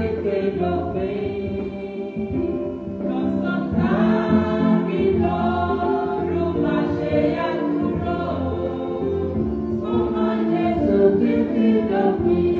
tètè dópin. Lọ́sàn tàbí lọ́rùn má ṣe yá kúrò. Súnmọ́ Jésù títí dópin.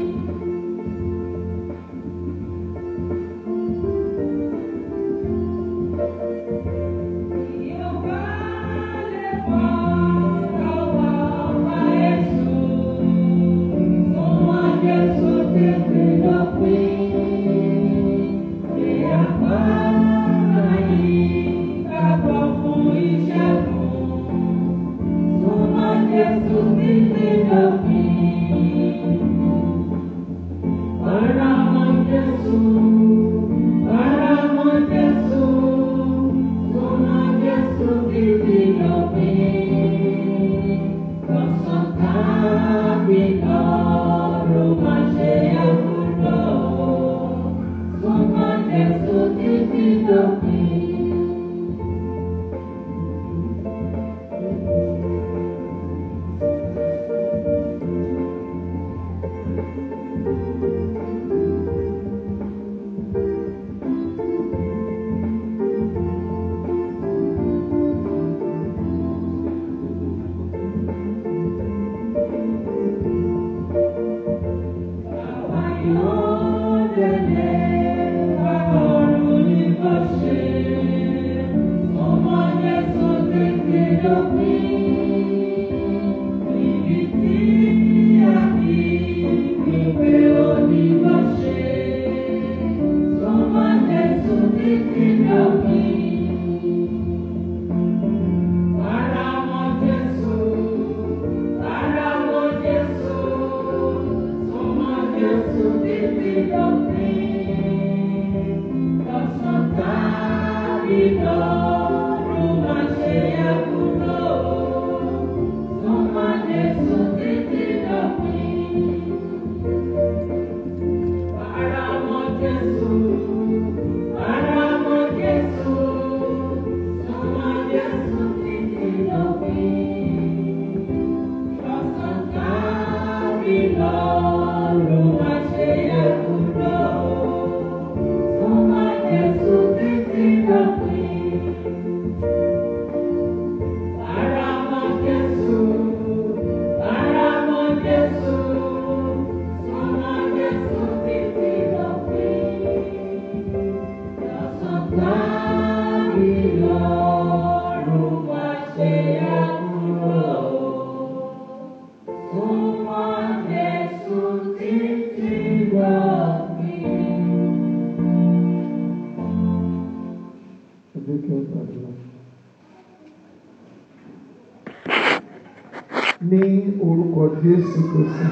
ní orúkọ Jésù Kristi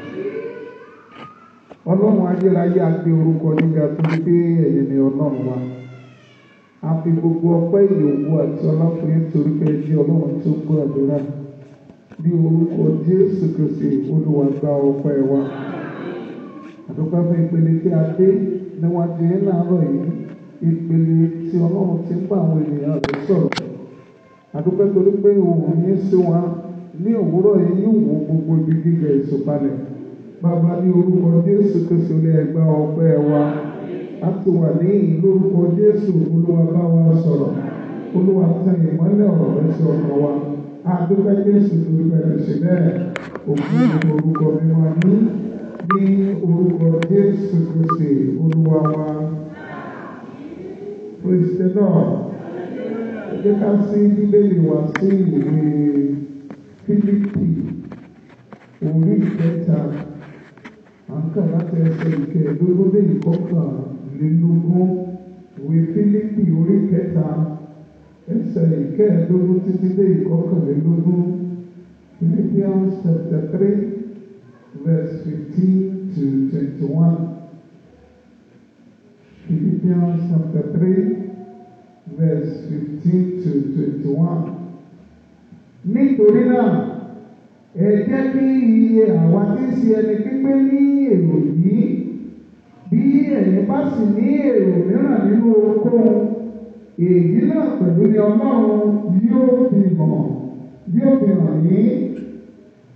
ọlọ́run ayérayé a gbé orúkọ nígbà tó ń gbé ẹ̀yìn ní ọlọ́run wa a fi gbogbo ọpẹ́ ìyòwú àti ọlọ́fin torí pé jí ọlọ́run tó gbọ́ àdúrà ní orúkọ Jésù Kristi olúwa gba ọpẹ́ wa àdúgbò fún ìpele tí a dé níwájú yín láàárọ̀ yìí ìpele tí ọlọ́run ti ń bá àwọn ènìyàn rẹ̀ sọ̀rọ̀ àdúgbò torí pé òun yín sí wa ní òwúrọ̀ yìí yóò wo gbogbo ibi gíga ìsopalẹ̀ bàbá ní orúkọ Jésù Kristi olè ẹgbà ọpẹ́ wa a ti wà ní ìlórúkọ Jésù olúwa bá wa sọ̀rọ̀ olúwa tẹ ìmọ́lẹ̀ ọ̀rọ̀ rẹ sí ọkàn wa àdúgbò Jésù torí bẹ̀rẹ̀ sí bẹ́ẹ̀ òkú ní orúkọ mímọ́ ní ní orúkọ Jésù Kristi olúwa wa praise the Lord ẹ jẹ́ ká sí bíbélì wa sí ìwé Fílípì orí ìkẹta à ń kà láti ẹsẹ̀ ìkẹẹ̀ẹ́dógún dé ìkọkànlélógún ìwé Fílípì orí ìkẹta ẹsẹ̀ ìkẹẹ̀ẹ́dógún títí dé ìkọkànlélógún Philippians chapter three verse fifteen to twenty-one Philippians chapter three verse fifteen to twenty-one nítorí náà ẹ jẹ́ kí iye àwa tí ń ṣe ẹni pípé ní èrò yìí bí ẹ̀yin bá sì ní èrò mìíràn nínú ohunkóhun èyí náà pẹ̀lú ni ọlọ́run yóò fi hàn yóò fi hàn yín.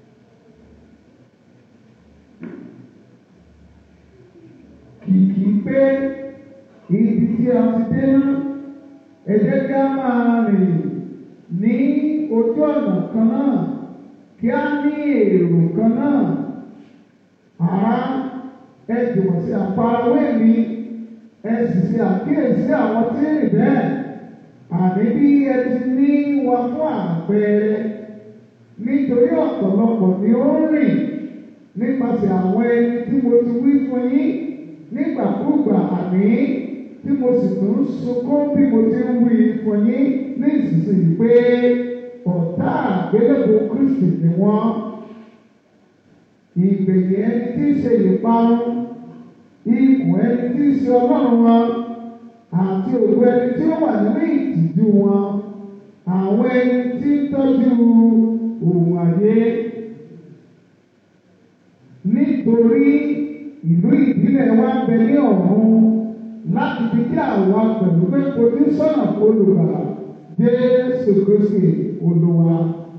kìkì pé wípé ibi tí a ti dé náà ẹ jẹ́ kí a máa rìn ní ojú ọ̀nà kan náà kí a ní èrò kan náà àrá ẹ jùmọ̀ sí àfarawé mi ẹ sì ṣe àkíyèsí àwọn tí ń rìn bẹ́ẹ̀ àní bí ẹ ti ní wa fún àpẹẹrẹ nítorí ọ̀pọ̀lọpọ̀ ni ó ń rìn nípasẹ̀ àwọn ẹni tí mo ti wí fún yín nígbàkúùgbà àní tí mo sì tún ń sunkún bí mo ti ń wí fún yín ní ìsinsìnyí pé ọ̀tá àgbélébò Kristi ni wọ́n ìgbẹ̀yìn ẹni tí í ṣe ìparun ikùn ẹni tí í ṣe ọlọ́run wọn àti ògo ẹni tí ó wà nínú ìtìjú wọn àwọn ẹni tí ń tọ́jú òun ayé nítorí ìlú ìdílé wa ń bẹ ní ọ̀run láti fi kí àwa pẹ̀lú pé ojú sọ́nà olùgbàlà Jésù Kristi Olúwa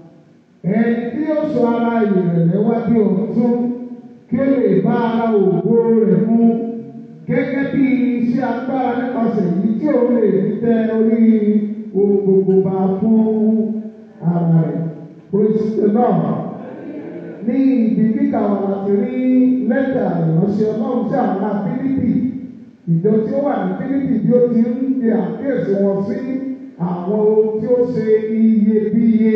ẹni tí ó sọ ara ìrẹ̀lẹ̀ wá bí ọ̀tún kí ó lè bá ara ògo rẹ̀ mú gẹ́gẹ́ bí iṣẹ́ agbára nípasẹ̀ yìí tí ó lè fi tẹ orí ohun gbogbo bá fún ara rẹ̀. Praise the Lord. Ní ibi kíkà wà láti rí lẹ́tà ìránṣẹ́ ọlọ́run sí àwọn ará Fílípì. Ìjọ tí ó wà ní Fílípì bí ó ti ń ṣe àkíyèsí wọn sí àwọn ohun tí ó ṣe iyebíye.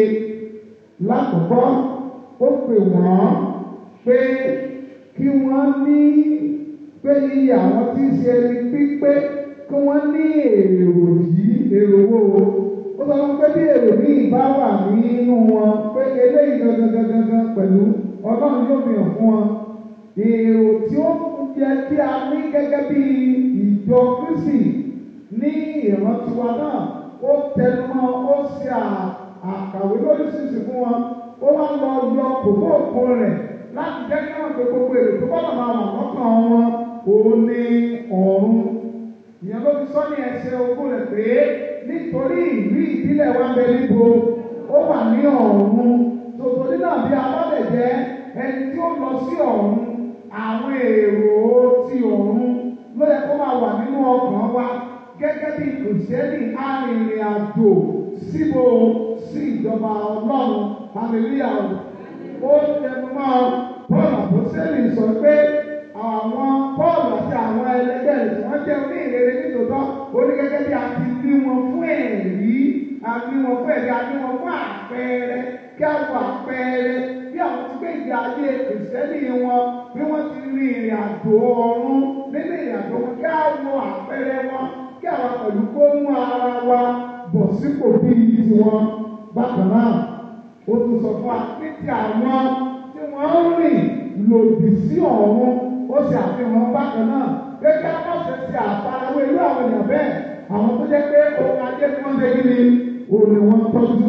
Lákòókò, ó pè wọ́n pé kí wọ́n ní pé iye àwọn tí ń ṣe ẹni pípé kí wọ́n ní èrò yìí èrò wo ó sọ pé bí èrò míì bá wà nínú wọn pé eléyìí gangan gangan gangan pẹ̀lú ọlọ́run yóò fi hàn fún wọn èrò tí ó yẹ kí a ní gẹ́gẹ́ bí ìjọ Kristi ní ìrántí wa náà ó tẹnumọ́ ó ṣe àkàwé lóríṣiríṣi fún wọn ó wá lọ yọ kòkó òkú rẹ̀ láti jẹ́ kí wọ́n gbé gbogbo èrò tó bọ́dọ̀ máa wà lọ́kàn wọn òun ní ọ̀run. ìyẹn ló fi sọ ní ẹsẹ̀ ogún rẹ̀ pé nítorí ìlú ìbílẹ̀ wa bẹ níbo ó wà ní ọ̀run. tòtò nínú àbí alábẹ̀ jẹ́ ẹni tí ó lọ sí ọ̀run àwọn èrò ti ọ̀run ló yẹ kó máa wà nínú ọkàn wa gẹ́gẹ́ bí kìrìsìtẹ́nì arìnrìn àjò síbo sí ìjọba ọlọ́run hallelujah ó tẹnu mọ́ Pọ́ọ̀lù àpọ́sẹ́lì sọ pé àwọn Pọ́ọ̀lù àti àwọn ẹlẹgbẹ́ rẹ̀ tí wọ́n jẹ́ oní ìrere nítòótọ́ ó ní gẹ́gẹ́ bí a ti bí wọn fún ẹ̀rí a bí wọn fún ẹ̀rí a bí wọn fún àpẹẹrẹ kí a wọ àpẹẹrẹ bí àwọn ti gbé ìgbé ayé kìrìsìtẹ́nì wọn bí wọ́n ti rin ìrìn àjò ọ̀run nínú ìrìn àjò wọn kí a wọ àpẹẹrẹ wọn kí àwọn pẹ̀lú kó mú ara wa bọ̀ sípò bíi tiwọn bákan náà ó tún sọ fún wa ní ti àwọn tí wọ́n ń rìn lòdì sí ọ̀run ó sì àfihàn bákan náà gẹ́gẹ́ ọ̀sẹ̀ ti àfarawé irú àwọn èèyàn bẹ́ẹ̀ àwọn tó jẹ́ pé ohun ajé tí wọ́n lé ní òun ni wọ́n tọ́jú.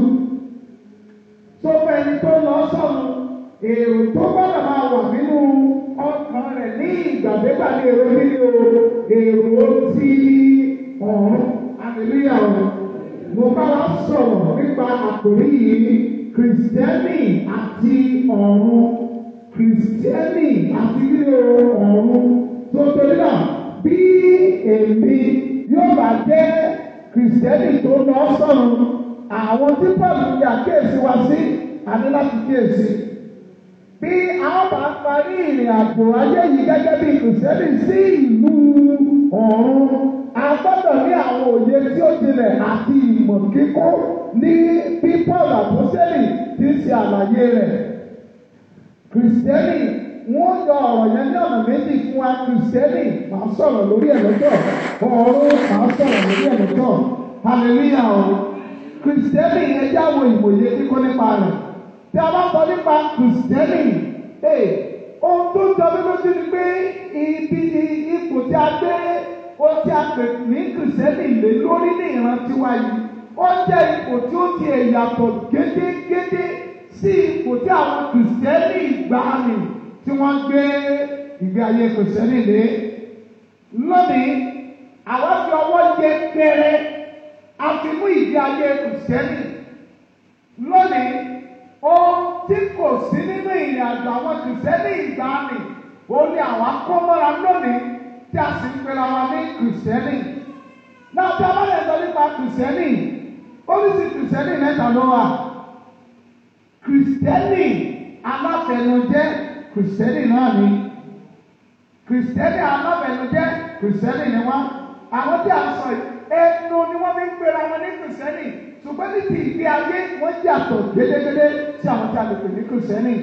tó fẹ́ ni tó lọ sọ̀rọ̀ èrò tó gbọ́dọ̀ máa wà nínú ọkàn rẹ̀ ní ìgbàdégbà ní èrò nínú èrò ti ọ̀run hallelujah ọ̀run mo bá wa sọ̀rọ̀ nípa àkòrí yìí kìrìsìtẹ́nì àti ọ̀run kìrìsìtẹ́nì àti ilé ọ̀run tó torí náà bí èmi yóò bá jẹ́ kìrìsìtẹ́nì tó lọ sọ̀rọ̀ àwọn tí pọ̀lù yà kéèsì wá sí àní láti kéèsì bí a bá parí ìrìn àjò ayé yìí gẹ́gẹ́ bí kìrìsìtẹ́nì sí ìlú ọ̀run a gbọ́dọ̀ ní àwọn òye tí ó jinlẹ̀ àti ìmọ̀ kíkó ní bí Paul àpọ́sẹ́lì ti ṣe àlàyé rẹ̀. Kìrìsìtẹ́nì wọ́n yọ ọ̀rọ̀ yẹn ní ọ̀nà méjì fún wa kìrìsìtẹ́nì máa sọ̀rọ̀ lórí ẹ̀ lọ́tọ̀ ọ̀run máa sọ̀rọ̀ lórí ẹ̀ lọ́tọ̀ hallelujah o. Kìrìsìtẹ́nì yẹn jẹ́ àwọn ìwòye kíkó nípa rẹ̀. Tí a bá sọ nípa kìrìsìtẹ́nì, ohun tó jọ mí lójú ni pé ibi ipò tí a gbé ó tí a pè ní kìrìsìtẹ́nì lé lórí ní ìrántí wa yìí ó jẹ́ ipò tí ó ti yàtọ̀ gédégédé sí ipò tí àwọn kìrìsìtẹ́nì ìgbàanì tí wọ́n gbé ìgbé ayé kìrìsìtẹ́nì lé. lónìí àwọn fi ọwọ́ yẹ pẹrẹ a fi mú ìgbé ayé kìrìsìtẹ́nì. lónìí ohun tí kò sí nínú ìrìn àjò àwọn kìrìsìtẹ́nì ìgbàanì ó ní àwọn akọ́mọ́ra lónìí tí a sì ń pera wa ní kìrìsìtẹ́nì náà tí a bá lè sọ nípa kìrìsìtẹ́nì oríṣi kìrìsìtẹ́nì mẹ́ta ló wà kìrìsìtẹ́nì aláfẹnujẹ́ kìrìsìtẹ́nì náà ni kìrìsìtẹ́nì aláfẹnujẹ́ kìrìsìtẹ́nì ni wọ́n àwọn tí a sọ yìí ẹnu ni wọ́n fi ń pera wọn ní kìrìsìtẹ́nì ṣùgbọ́n ní ti ìgbé ayé wọ́n yàtọ̀ gédégédé sí àwọn tí a lè pè ní kìrìsìtẹ́nì.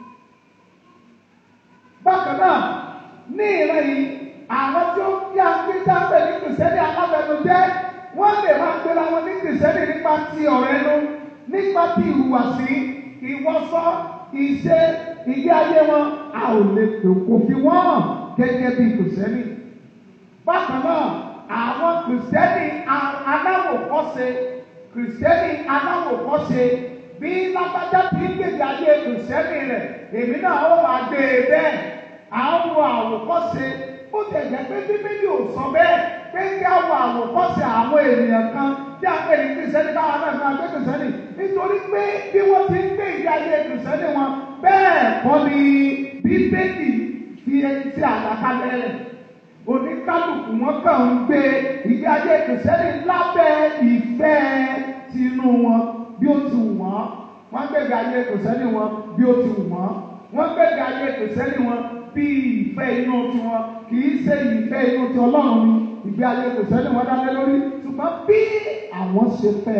bákan náà ní ìran yìí àwọn tí ó kí a gbé dápẹ́ ní kìrìsìtẹ́nì alábẹnujẹ́ wọ́n lè máa pera wọn ní kìrìsìtẹ́nì nípa ti ọ̀rọ̀ ẹnu nípa ti ìhùwàsí ìwọṣọ ìṣe ìgbé ayé wọn a ò lè pè kò fi wọ́n hàn gẹ́gẹ́ bí kìrìsìtẹ́nì. bákan náà àwọn kìrìsìtẹ́nì aláwòkọ́ṣe kìrìsìtẹ́nì aláwòkọ́ṣe bí lágbájá tí ń gbèdé ayé kìrìsìtẹ́nì rẹ̀ èmi náà ó máa gbé e bẹ́ẹ̀ àwọn wo àwòkọ́ṣe ó tẹ̀ jẹ́ pé bíbélì ò sọ bẹ́ẹ̀ pé kí á wo àwòkọ́ṣe àwọn ènìyàn kan tí a pè ní kìrìsìtẹ́nì káwọn náà máa gbé kìrìsìtẹ́nì nítorí pé bí wọ́n ti ń gbé ìgbé ayé kìrìsìtẹ́nì wọn bẹ́ẹ̀ kọ́ ni bíbélì fi ẹni tí àlàkalẹ̀ rẹ̀ oníkálukú wọn kàn ń gbé ìgbé ayé kìrìsìtẹ́nì lábẹ́ ìfẹ́ tinú wọn bí ó ti wù wọ́n wọ́n gbé ìgbé ayé kìrìsìtẹ́nì wọn bí ó ti wù wọ́n wọ́n gbé ìgbé ayé kìrìsìtẹ́nì wọn bí ìfẹ́ inú tiwọn kì í ṣe ìfẹ́ inú ti ọlọ́run ni ìgbé ayé kìrìsìtẹ́nì wọn dálé lórí ṣùgbọ́n bí àwọn ṣe fẹ́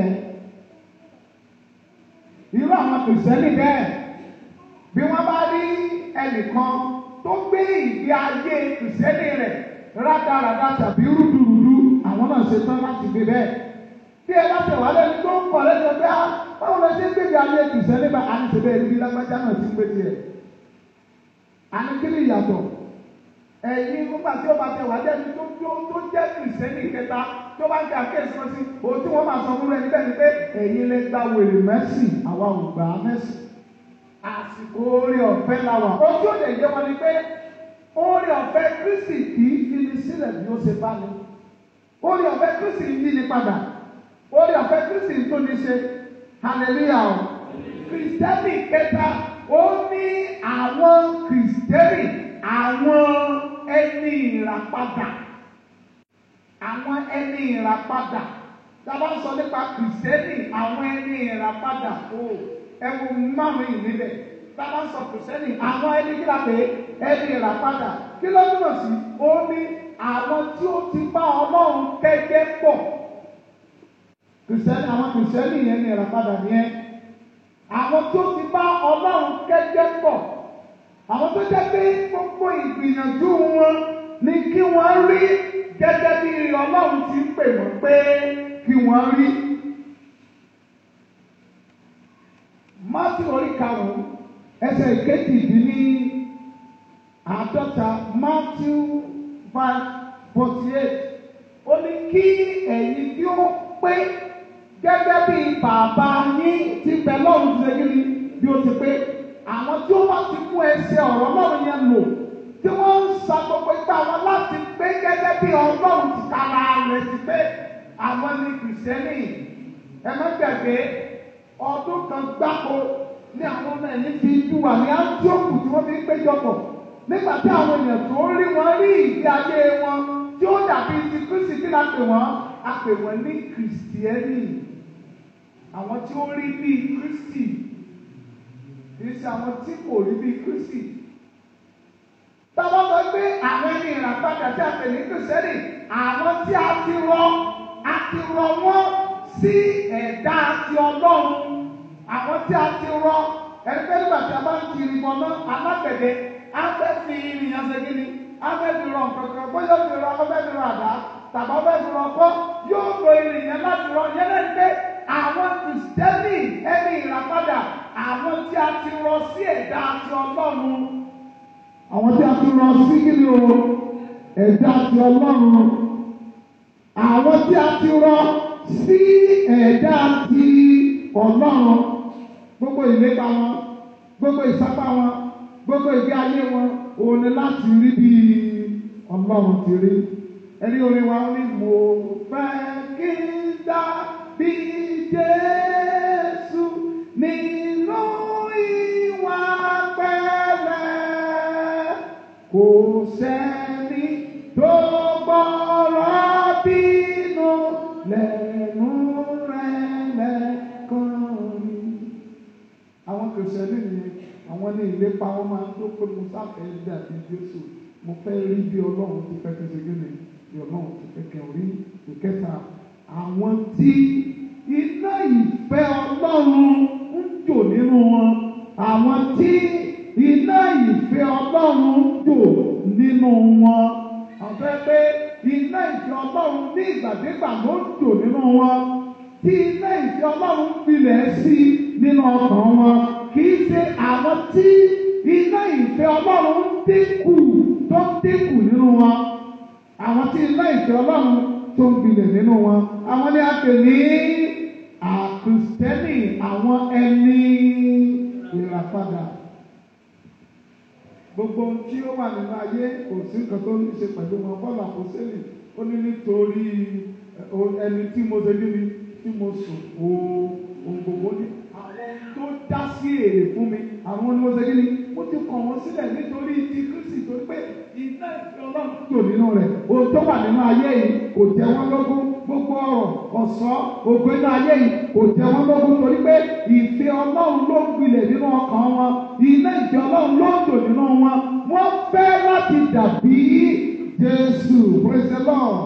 irú àwọn kìrìsìtẹ́nì bẹ́ẹ̀ bí wọ́n bá rí ẹnìkan tó gbé ìgbé ayé kìrìsìtẹ́nì rẹ̀ rádaràdà tàbí rúdurùdu àwọn náà ṣe tán láti gbé bẹ́ẹ̀. bí ẹ bá tẹ̀wá lẹ́nu tó ń kọ̀ lẹ́nu pé á báwo lọ sí gbèbí ayé kìsẹ́ nígbà á ní sẹ́bẹ̀ ẹ̀rí lágbájá náà ti ń gbé tiẹ̀. àní kí ni ìyàtọ̀ ẹ̀yin nígbà tí ó bá tẹ̀wá lẹ́nu tó tó tó jẹ́ kìsẹ́nì kẹta tó bá ń kí àkéèsí wọn sí òun tí wọ́n máa sọ fún rẹ níbẹ̀ ni pé ẹ̀yin lè gba wèrè mẹ́sì àwa ò gbà á mẹ́sì àsìkò orí ọ̀fẹ́ la wà ojú òde yẹ wọn ni pé orí ọ̀fẹ́ kristi kì í fi ni sílẹ̀ bí ó ṣe bá ní orí ọ̀fẹ́ kristi ń yí ni padà orí ọ̀fẹ́ kristi ń tó ní ṣe hallelujah o kristẹni kẹta ó ní àwọn kristẹni àwọn ẹni ìràpadà àwọn ẹni ìràpadà tá a bá ń sọ nípa kristẹni àwọn ẹni ìràpadà o ẹwù márùn yìí níbẹ̀ tá a bá ń sọ kristẹni àwọn ẹni kí la pè é ẹni ìràpadà kí ló túmọ̀ sí ó ní àwọn tí ó ti bá ọlọ́run kẹ́gbẹ́ pọ̀ kristẹni àwọn kristẹni yẹn ní ìràpadà nìyẹn àwọn tó ti bá ọlọ́run kẹ́gbẹ́ pọ̀ àwọn tó jẹ́ pé gbogbo ìgbìyànjú wọn ni kí wọ́n rí gẹ́gẹ́ bí ọlọ́run ti ń pè wọ́n pé kí wọ́n rí. Mátí orí karùn-ún ẹsẹ̀ ìkejìdínní àádọ́ta Matthew five forty eight ó ní kí ẹ̀yin tí ó pé gẹ́gẹ́ bí bàbá yín ti bẹ lọ́run ti ṣe kí ni bí ó ti pé àwọn tí ó bá ti mú ẹsẹ̀ ọ̀rọ̀ lọ́run yẹn lò tí wọ́n ń sa gbogbo ipá wọn láti pé gẹ́gẹ́ bí ọlọ́run ti tara rẹ̀ ti pé àwọn ní kìrìsìtẹ́nì ẹ má gbàgbé ọdún kan gbáko ní àwọn ọmọ ẹ̀yìn fi ju wà ní áńtíọ́kù tí wọ́n fi ń péjọpọ̀ nígbà tí àwọn èèyàn tó rí wọn rí ìgbé ayé wọn tí ó dàbí ti kristi kí la pè wọ́n a pè wọ́n ní kìrìsìtẹ́nì àwọn tí ó rí bíi kristi kì í ṣe àwọn tí kò rí bíi kristi tọ́wọ́ sọ pé àwọn ẹni ìràpadà tí a pè ní kìrìsìtẹ́nì àwọn tí a ti rọ a ti rọ wọ́n sí ẹ̀dá ti ọlọ́run àwọn tí a ti rọ ẹni pé nígbà tí a bá ń kiri bọ̀ náà alágbẹ̀dẹ á fẹ́ fi ìrìyàn ṣe kí ni á fẹ́ fi rọ nǹkan kan bóyá ó fi rọ ọ fẹ́ fi rọ àdá tàbí ọ fẹ́ fi rọ ọkọ yóò lo ìrìyàn láti rọ yẹn lẹ́nu pé àwọn kìrìsìtẹ́nì ẹni ìràpadà àwọn tí a ti rọ sí ẹ̀dá ti ọlọ́run àwọn tí a ti rọ sí kí ni o ẹ̀dá ti ọlọ́run àwọn tí a ti rọ sí ẹ̀dá ti ọlọ́run gbogbo ìlépa wọn gbogbo ìsápá wọn gbogbo ìgbé ayé wọn òun ni láti rí bí ọlọ́run ti rí ẹni orin wa ní mo fẹ́ kí n dá bí Jésù nínú ìwà pẹ̀lẹ́ kò sẹ́ni tó gbọ́rọ̀ lẹ́nu rẹ̀ lẹ́kàn rí. àwọn kìrìsìtẹ́nì nìyẹn àwọn ní ìlépa wọn máa ń tó pé mo sáfẹ́ dàbí Jésù mo fẹ́ rí bí Ọlọ́run ti fẹ́ kẹsẹ̀ gẹ́gẹ́ bí Ọlọ́run ti fẹ́ kẹ́ rí ìkẹta àwọn tí iná ìfẹ́ Ọlọ́run ń jò nínú wọn àwọn tí iná ìfẹ́ Ọlọ́run ń jò nínú wọn àwọn fẹ́ pé iná ìfẹ́ Ọlọ́run ní ìgbàdégbà ló ń jò nínú wọn tí iná ìfẹ́ Ọlọ́run gbilẹ̀ sí nínú ọkàn wọn kì í ṣe àwọn tí iná ìfẹ́ Ọlọ́run ń dínkù tó ń dínkù nínú wọn àwọn tí iná ìfẹ́ Ọlọ́run tó ń gbilẹ̀ nínú wọn àwọn ni a pè ní àkùsítẹ́nì àwọn ẹni ìràpadà gbogbo ohun tí ó wà nínú ayé kò sí nǹkan tó ní ṣe pẹ̀lú wọn bọ́ọ̀lù àpòsílẹ̀ ó ní nítorí ẹni tí mo ṣe kí ni tí mo sùn o ohun gbogbo ní àwọn tó dá sí èrè fún mi àwọn ni mo ṣe kí ni mo ti kọ̀ wọ́n sílẹ̀ nítorí ti Kristi tó pé iná ìfẹ́ Ọlọ́run tó nínú rẹ̀ ohun tó wà nínú ayé yìí kò jẹ́ wọ́n lógún gbogbo ọ̀rọ̀ ọ̀sọ́ ògo inú ayé yìí kò jẹ́ wọ́n lógún torí pé ìfẹ́ Ọlọ́run ló ń gbilẹ̀ nínú ọkàn wọn iná ìfẹ́ Ọlọ́run ló ń tò nínú wọn wọ́n fẹ́ láti dàbí Jésù praise the Lord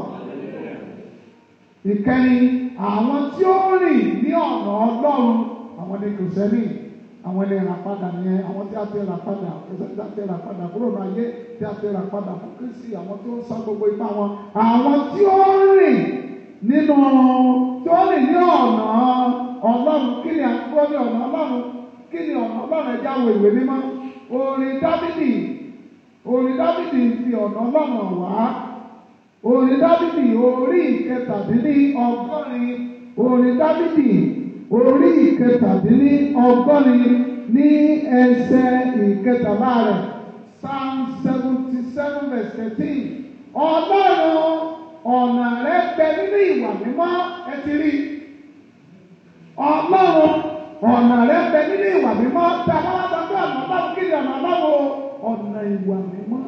ìkẹyìn àwọn tí ó rìn ní ọ̀nà Ọlọ́run àwọn ní kìrìsẹ́nì àwọn ní ìràpadà nìyẹn àwọn tí a ti rà padà tí a ti rà padà kúrò ní ayé tí a ti rà padà fún Kristi àwọn tí ó ń sá gbogbo ipá wọn àwọn tí ó rìn nínú tí ó rìn ní ọ̀nà Ọlọ́run kí ni àkókò ní ọ̀nà Ọlọ́run kí ni ọ̀nà Ọlọ́run ẹja wo ìwé mímọ́ orin Dábìdì orin Dábìdì fi ọ̀nà Ọlọ́run wá orin Dábìdì orí ìkẹtàdínní ọgọ́rin orin Dábìdì orí ìkẹtàdínní ọgọ́rin ní ẹsẹ̀ ìkẹtàlá rẹ̀ psalm seventy seven verse thirteen ọlọ́run ọ̀nà rẹ̀ bẹ nínú ìwà mímọ́ ẹ ti rí ọlọ́run ọ̀nà rẹ̀ bẹ nínú ìwà mímọ́ tí a bá wá sọ pé ọ̀nà ọlọ́run kí ni ọ̀nà ọlọ́run ọ̀nà ìwà mímọ́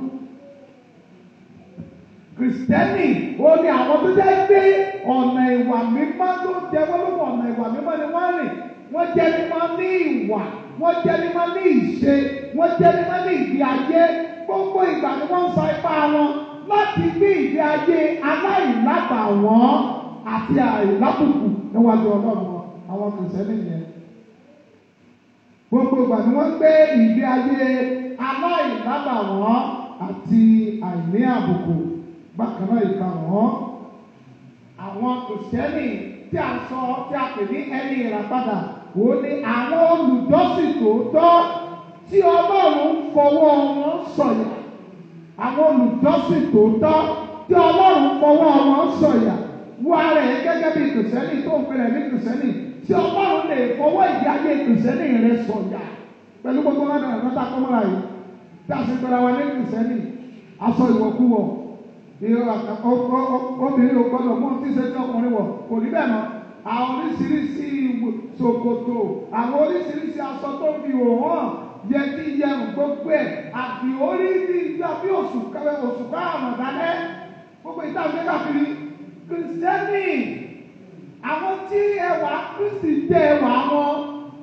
kìrìsìtẹ́nì ó ní àwọn tó jẹ́ pé ọ̀nà ìwà mímọ́ tó jẹ́ wọ́n lóko ọ̀nà ìwà mímọ́ ni wọ́n rìn wọ́n jẹ́ mímọ́ ní ìwà wọ́n jẹ́ mímọ́ ní ìṣe wọ́n jẹ́ mímọ́ ní ìgbé ayé gbogbo ìgbà ni wọ́n ń sa ipá wọn láti gbé ìgbé ayé aláìlábàwọ́n àti àìlábùkù níwájú ọlọ́run wọn àwọn kìrìsìtẹ́nì yẹn gbogbo ìgbà ni wọ́n gbé ìgbé ayé aláìlábàwọ́n àti àìní àbùkù bákan náà ìkarùn-ún àwọn kìrìsìtẹ́nì tí a sọ tí a pè ní ẹni ìràpadà wò ní àwọn olùjọ́sìn tòótọ́ tí ọlọ́run ń fọwọ́ wọn sọ̀yà àwọn olùjọ́sìn tòótọ́ tí ọlọ́run ń fọwọ́ wọn sọ̀yà wá rẹ̀ gẹ́gẹ́ bí kìrìsìtẹ́nì tó ń pèrè ní kìrìsìtẹ́nì tí ọlọ́run lè fọwọ́ ìdí ayé kìrìsìtẹ́nì rẹ̀ sọ̀yà pẹ̀lú gbogbo wọn náà lọ́tà kọ́mọ́ra yìí tí a sì gbọ́dọ̀ wà ní kìrìsìtẹ́nì aṣọ ìwọ̀kúwọ̀ obìnrin ò gbọdọ̀ mú tí ṣe tí ọkùnrin wọ̀ kò ní bẹ́ẹ̀ mọ́ àwọn oríṣiríṣi ṣòkòtò àwọn oríṣiríṣi aṣọ tó fi òhàn yẹ kí yẹrùn gbogbo ẹ̀ àti orí ní ìgbà bí oṣù oṣù káàmù dálẹ́ gbogbo ìta ìgbé káfíìrì kìrìsìtẹ́nì àwọn tí ẹwà kristi jẹ́ ẹwà wọn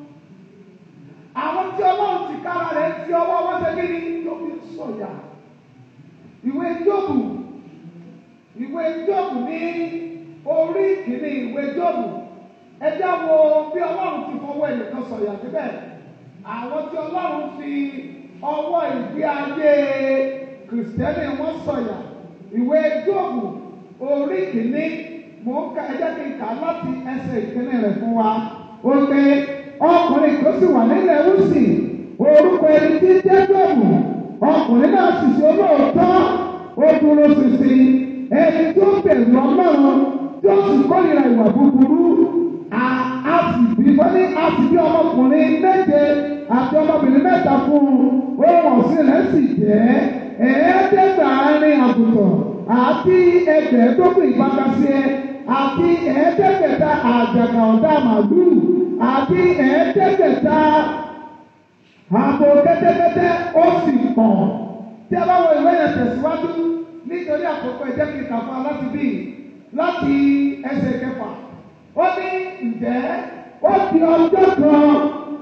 àwọn tí ọlọ́run ti kára rẹ̀ ti ọwọ́ wọn ṣe kí ni yóò fi sọ̀yà ìwé jóòbù ìwé jóòbù ní orí kìíní ìwé jóòbù ẹjẹ́ wo bí ọlọ́run ti fọwọ́ ẹnìkan sọ̀yà síbẹ̀ àwọn tí ọlọ́run fi ọwọ́ ìgbé ayé kìrìsìtẹ́nì wọn sọ̀yà ìwé jóòbù orí kìíní mò ń ka ẹjẹ́ kí n kà láti ẹsẹ̀ ìkíní rẹ̀ fún wa ó pé ọkùnrin tó sì wà nílẹ̀ wúsì orúkọ ẹni tí ń jẹ́ jóòbù ọkùnrin náà sì ṣe olóòótọ́ ó dúró ṣinṣin ẹni tó bẹ̀rù ọlọ́run tó sì kórìíra ìwà búburú a sì bí wọ́n ní a sì bí ọmọkùnrin méje àti ọmọbìnrin mẹ́ta fún un ohun ọ̀sìn rẹ̀ sì jẹ́ ẹ̀ẹ́dẹ́gbàárin àgùntàn àti ẹgbẹ̀ẹ́dógún ìpàkàṣẹ àti ẹ̀ẹ́dẹ́gbẹ̀ta àjàgà ọ̀dà màlúù àti ẹ̀ẹ́dẹ́gbẹ̀ta àbò kẹ́tẹ́kẹ́tẹ́ ó sì pọ̀ tí a bá wọ ìwé yẹn tẹ̀síwájú nítorí àkókò ẹ̀jẹ̀ kìí kà fún wa láti bí láti ẹsẹ̀ kẹfà ó ní ǹjẹ́ ó di ọjọ́ kan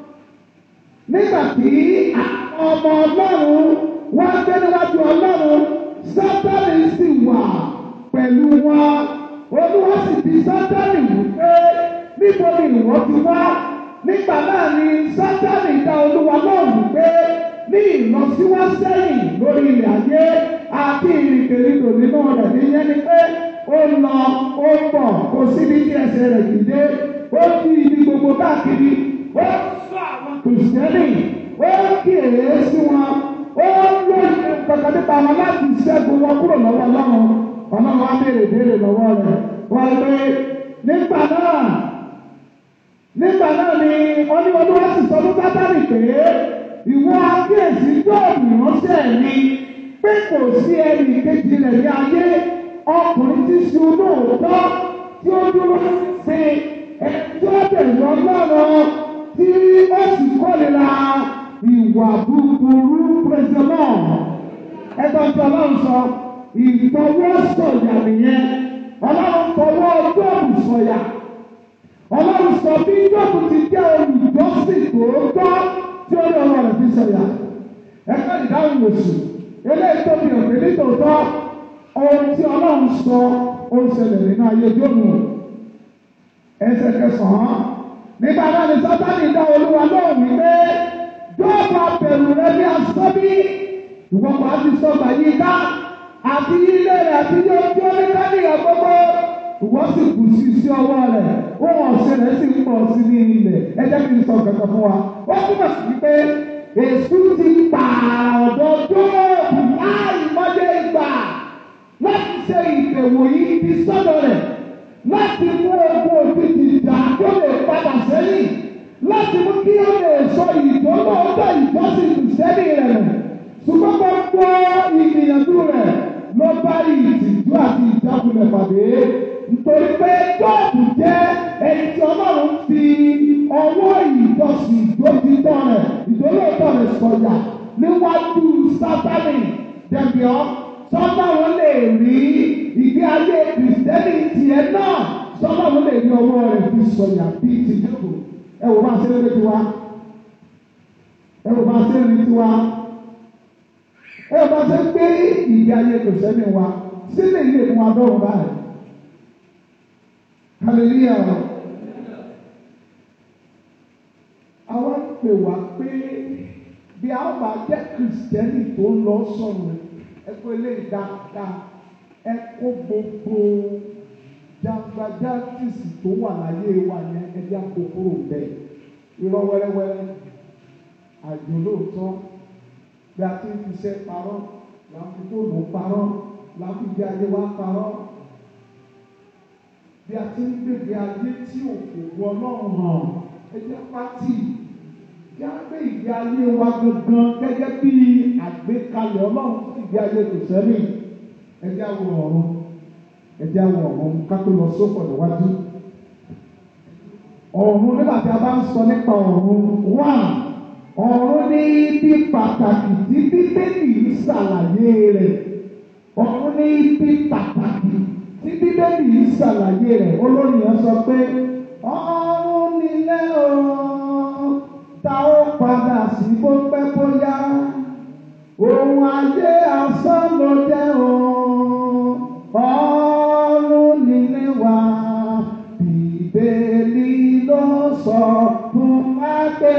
nígbà tí àwọn ọmọ ọlọ́run wọ́n gbé níwájú ọlọ́run sátánì sì wà pẹ̀lú wọn olúwa sì bi sátánì wípé níbo ni ìwọ ti wá nígbà náà ni sátánì dá olúwa lóhùn wípé ní ìlọsíwásẹ́yìn lórí ilẹ̀ ayé àti ìrìnkèrindò nínú rẹ̀ níyẹn ni pé ó lọ ó bọ̀ kò síbi tí ẹsẹ̀ rẹ̀ dìde ó di ibi gbogbo káàkiri ó sọ àwọn kìrìsìtẹ́nì ó kíyèé sí wọn ó lóye kankan nípa wọn láti ṣẹ́gun wọn kúrò lọ́wọ́ ọlọ́run ọlọ́run á béèrè béèrè lọ́wọ́ rẹ̀ wọ́n pé nígbà náà nígbà náà ni wọ́n ní olúwa sì sọ fún sátánì pé ìwọ akíyèsí jóòbù ránṣẹ́ mi pé kò sí ẹnì kejì rẹ̀ ní ayé ọkùnrin tí ṣe olóòótọ́ tí ó dúró sí ẹjọ́ bẹ̀rù ọlọ́run tí ó sì kórìíra ìwà búburú pẹ̀sẹ̀mọ́ ẹgbẹ́ tí ọlọ́run sọ ìfọwọ́sọ̀yà nìyẹn ọlọ́run fọwọ́ jóòbù sọ̀yà ọlọ́run sọ bí jóòbù ti jẹ́ olùjọ́sìn tòótọ́ tí ó lọ rẹ̀ fi sọ̀yà ẹ̀ka ìdáhùn oṣù eléyìí tó fi hàn pé nítòótọ́ ohun tí ọlọ́run sọ ó ń ṣẹlẹ̀ nínú ayé jóòbù ẹsẹ̀ kẹsàn-án nígbà náà ni sátani dá olúwa lóhùn wípé jóòbù abẹ̀rù rẹ bí asọ́bí ìwọ́n kò á ti sọ́gbà yìí ká àti ilé rẹ̀ àti ilé ojú oníkálíyà gbogbo ìwọ́n sì kù sí sí ọwọ́ rẹ̀ ohun ọ̀sẹ̀ rẹ̀ sì ń pọ̀ sí ní ilẹ̀ ẹ jẹ́ kí n sọ kankan fún wa ó túmọ̀ sí pé èṣù ti pa ọ̀dọ̀ jóòbù láì mọ́lé ìgbà láti ṣe ìbẹ̀wò yìí ti sọ́dọ̀ rẹ̀ láti mú ogun òjijì ìjà tó lè padà sẹ́yìn láti mú kí ó lè sọ ìdánwò ọjọ́ ìjọsìn ìsẹ́ni rẹ̀ rẹ̀ ṣùgbọ́n gbogbo ìgbìyànjú rẹ̀ ló bá ìtìjú àti ìjákulẹ̀ pàdé nítorí pé tóòbù jẹ́ ẹni tí ọlọ́run fi ọwọ́ ìjọsìn ìdójútọ́ rẹ̀ ìdólóòtọ́ rẹ̀ sọ̀yà níwájú sátánì dẹ̀bíọ́ sọ́dọ̀rún lè rí ìgbé ayé kìrìsìtẹ́nì tiẹ̀ náà sọ́dọ̀rún lè rí ọwọ́ rẹ̀ fi sọ̀yà bíi ti jókòó ẹ wò bá ṣe lórí tiwa ẹ wò bá ṣe lórí tiwa ẹ wò bá ṣe gbé ìgbé ayé kìrìsìtẹ́nì wa sílẹ̀ ilé fún wa dọ́rùn báyìí hallelujah àwa ń pè wá pé bí a bá jẹ́ kìrìsìtẹ́nì tó ń lọ sọ̀rọ̀ ẹ̀kọ́ eléyìí dáadáa ẹ kó gbogbo jàǹgbàjàǹtìsì tó wà láyé wa yẹn ẹbí àkókòrò bẹ́ẹ̀ irọ́ wẹ́rẹ́wẹ́rẹ́ àjò lóòótọ́ bí a ti ń fiṣẹ́ parọ́ là ń fi fóònù parọ́ là ń fi bí ayé wa parọ́ bí a ti ń gbègbè ayé tí òkòwò ọlọ́run hàn ẹjẹ́ pátì kí a gbé ìgbé ayé wa gangan gẹ́gẹ́ bí àgbékalẹ̀ ọlọ́run fún ìgbé ayé kò sẹ́yìn ẹjẹ́ àwọn ọ̀run ẹjẹ́ àwọn ọ̀run ká tó lọ sókò níwájú. ọ̀run nígbà tí a bá ń sọ nípa ọ̀run wà ọ̀run ní ibi pàtàkì tí bíbélì ń ṣàlàyé rẹ̀ ọ̀run ní ibi pàtàkì tí bíbélì ń ṣàlàyé rẹ̀ olórin yẹn sọ pé ọ̀run nílẹ̀ ọ̀run ta ó padà sí bó pẹ́ bóyá ohun ayé asán ló jẹ́ òun ọ̀run nílé wa bíbélì ló sọ fún wa pé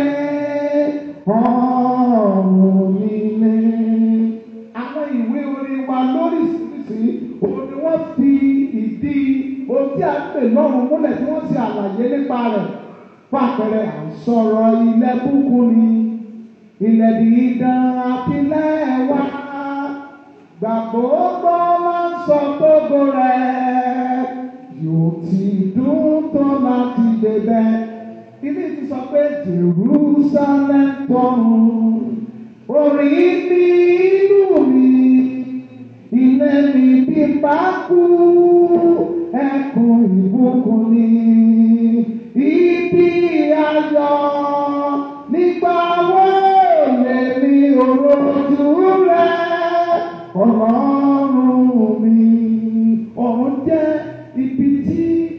ọ̀run nílé. àwọn ìwé orin wa lóríṣiríṣi òun ni wọ́n fi ìdí ohun tí a ń pè lọ́run múlẹ̀ tí wọ́n ṣe àlàyé nípa rẹ̀ fàpẹrẹ à ń sọ̀rọ̀ ilẹ̀ búkú ni ilẹ̀ dídán àtìlẹ̀ wá gbàgbọ́gbọ́ máa ń sọ gbogbo rẹ̀ yóò ti dùn tó láti débẹ̀. Ibi ti sọ pé Jerusalem tọ̀run orí ní ìlú mi ilé mi bí bá kú ẹkùn ìbùkún ni ibi ayọ̀ nígbà wo lèmi òrojú rẹ ọlọ́run mi ọ̀run jẹ́ ibi tí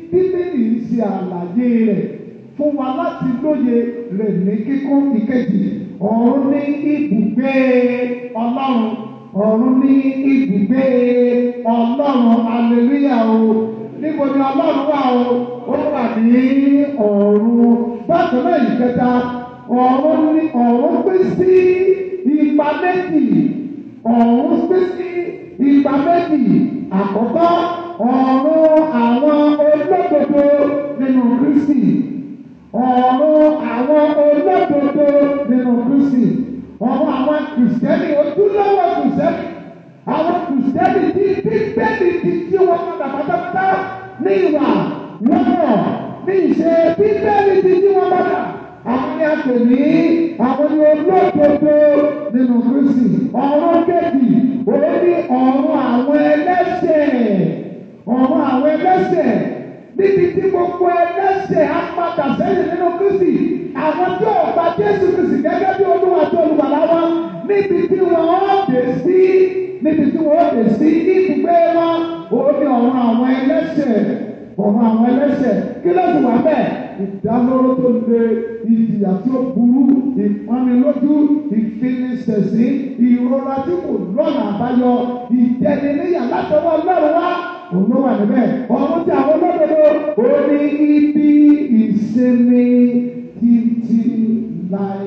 àlàyé rẹ̀ fún wa láti lóye rẹ̀ ní kíkún ìkejì ọ̀run ní ibùgbé ọlọ́run ọ̀run ní ibùgbé ọlọ́run aleluya o níbo ni ọlọ́run wà o ó wà ní ọ̀run bákan náà ìkẹta ọ̀run ní ọ̀run pín sí ipa méjì ọ̀run pín sí ipa méjì àkọ́kọ́ ọ̀run àwọn olódodo nínú Kristi ọ̀run àwọn olódodo nínú Kristi ọ̀run àwọn kìrìsìtẹ́nì ojúlówó kìrìsìtẹ́nì àwọn kìrìsìtẹ́nì tí bíbélì ti tí wọn padà pátápátá ní ìwà lọ́rọ̀ ní ìṣe bíbélì ti tí wọn padà àwọn ni a pè ní àwọn ni olódodo nínú Kristi ọ̀run kejì òun ní ọ̀run àwọn ẹlẹ́ṣẹ̀ ọ̀run àwọn ẹlẹ́ṣẹ̀ níbi tí gbogbo ẹlẹ́ṣẹ̀ á padà sẹ́yìn nínú Kristi àwọn tí ò gba Jésù Kristi gẹ́gẹ́ bí Olúwa tó olùgbàlà wọn níbi tí wọ́n ó dé sí níbi tí wọ́n ó dé sí ibùgbé wọn òun ní ọ̀run àwọn ẹlẹ́ṣẹ̀ ọ̀run àwọn ẹlẹ́ṣẹ̀ kí ló ti wà bẹ́ẹ̀ ìdálóró tó le ìjìyà tí ó burú ìpọnilójú ìfinisẹ̀sí ìrora tí kò lọ́nà àbáyọ ìjẹniníyà látọwọ́ Ọlọ́run wá òun ló wà níbẹ̀ ọ̀run tí àwọn olódodo ó ní ibi ìsinmi títí láé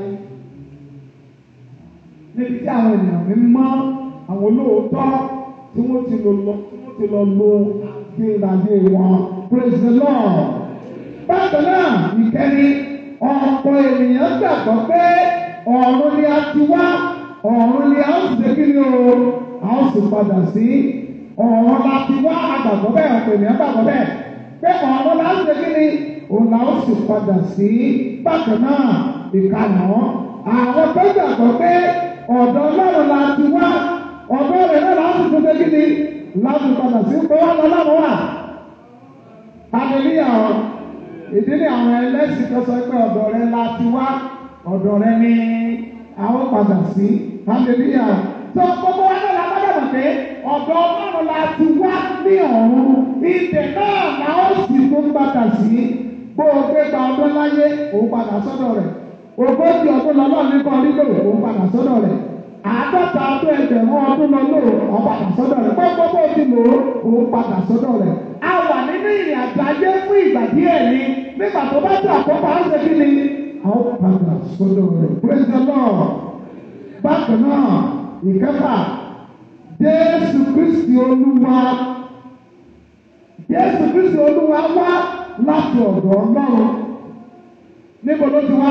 níbi tí àwọn ènìyàn mi mọ́ àwọn olóòótọ́ tí wọ́n ti lọ lọ tí wọ́n ti lọ lo àgbéradé wọn praise the lord bákan náà ìkẹ́ni ọ̀pọ̀ ènìyàn gbàgbọ́ pé ọ̀run ni a ti wá ọ̀run ni a ó sì ṣe kí ni o a ó sì padà sí ọ̀run la ti wá àgbàgbọ́ bẹ́ẹ̀ ọ̀pọ̀ ènìyàn gbàgbọ́ bẹ́ẹ̀ pé ọ̀run la ó ṣe kí ni òun la ó sì padà sí bákan náà ìkànnà àwọn tó gbàgbọ́ pé ọ̀dọ̀ ọlọ́run la ti wá ọ̀dọ̀ rẹ̀ náà la ó sì tún ṣe kí ni láti padà sí pé wọ́n lọ lọ́run wà. Hallelujah ìdí ni àwọn ẹlẹ́sìn tó sọ pé ọ̀dọ̀ rẹ la ti wá ọ̀dọ̀ rẹ ni àwọn padà sí hallelujah tó gbogbo wa náà la gbọ́dọ̀ mọ̀ pé ọ̀dọ̀ ọlọ́run la ti wá ní ọ̀run ibẹ̀ náà la ó sì tó padà sí bó o gbé gba ọdún láyé òun padà sọ́dọ̀ rẹ̀ ogójì ọdún lọ́lọ́run ní kan nílò òun padà sọ́dọ̀ rẹ̀ àádọ́ta ọdún ẹgbẹ̀rún ọdún lọ́lọ́ òun padà sọ́dọ̀ rẹ̀ gbogbo bó ti lò ó òun padà sọ́dọ̀ rẹ̀ a wà nínú ìrìn àjò ayé fún ìgbà díẹ̀ ni nígbà tó bá tó àkókò àwọn ṣe kí ni. a ó padà sọ́dọ̀ rẹ̀ praise the lord. bákan náà ìkẹfà jésù kristi olúwa jésù kristi olúwa wá láti ọ̀dọ̀ ọlọ́run níbo ló ti wá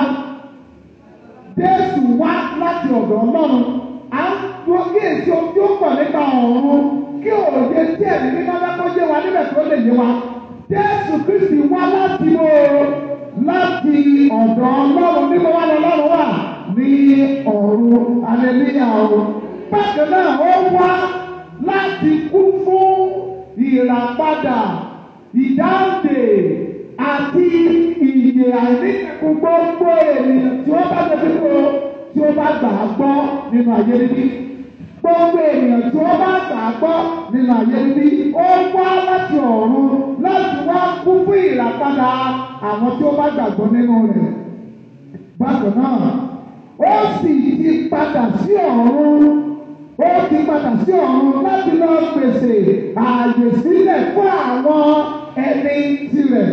jésù wá láti ọ̀dọ̀ ọlọ́run à ń tó kí èsì ojú ó pọ̀ nípa ọ̀run kí òye tí ẹ̀mí mímọ́ lẹ́kọ́ yé wa níbẹ̀ tó lè yé wa. Jésù Kristi wá láti wo láti ọ̀dọ̀ Ọlọ́run níbo wá lọ Ọlọ́run wà ní ọ̀run aleluya o. Bákan náà ó wá láti kú fún ìràpadà ìdáǹdè àti ìyè àìníkù gbogbo ènìyàn tí ó bá ṣe fífò tí ó bá gbà á gbọ́ nínú ayé níbí gbogbo ènìyàn tí wọ́n bá gbà á gbọ́ nínú ayé níbí ó wá láti ọ̀run láti wá kú fún ìràpadà àwọn tí ó bá gbàgbọ́ nínú rẹ̀. Bákan náà, ó sì ti padà sí ọ̀run ó ti padà sí ọ̀run láti lọ pèsè ààyè sílẹ̀ fún àwọn ẹni tirẹ̀.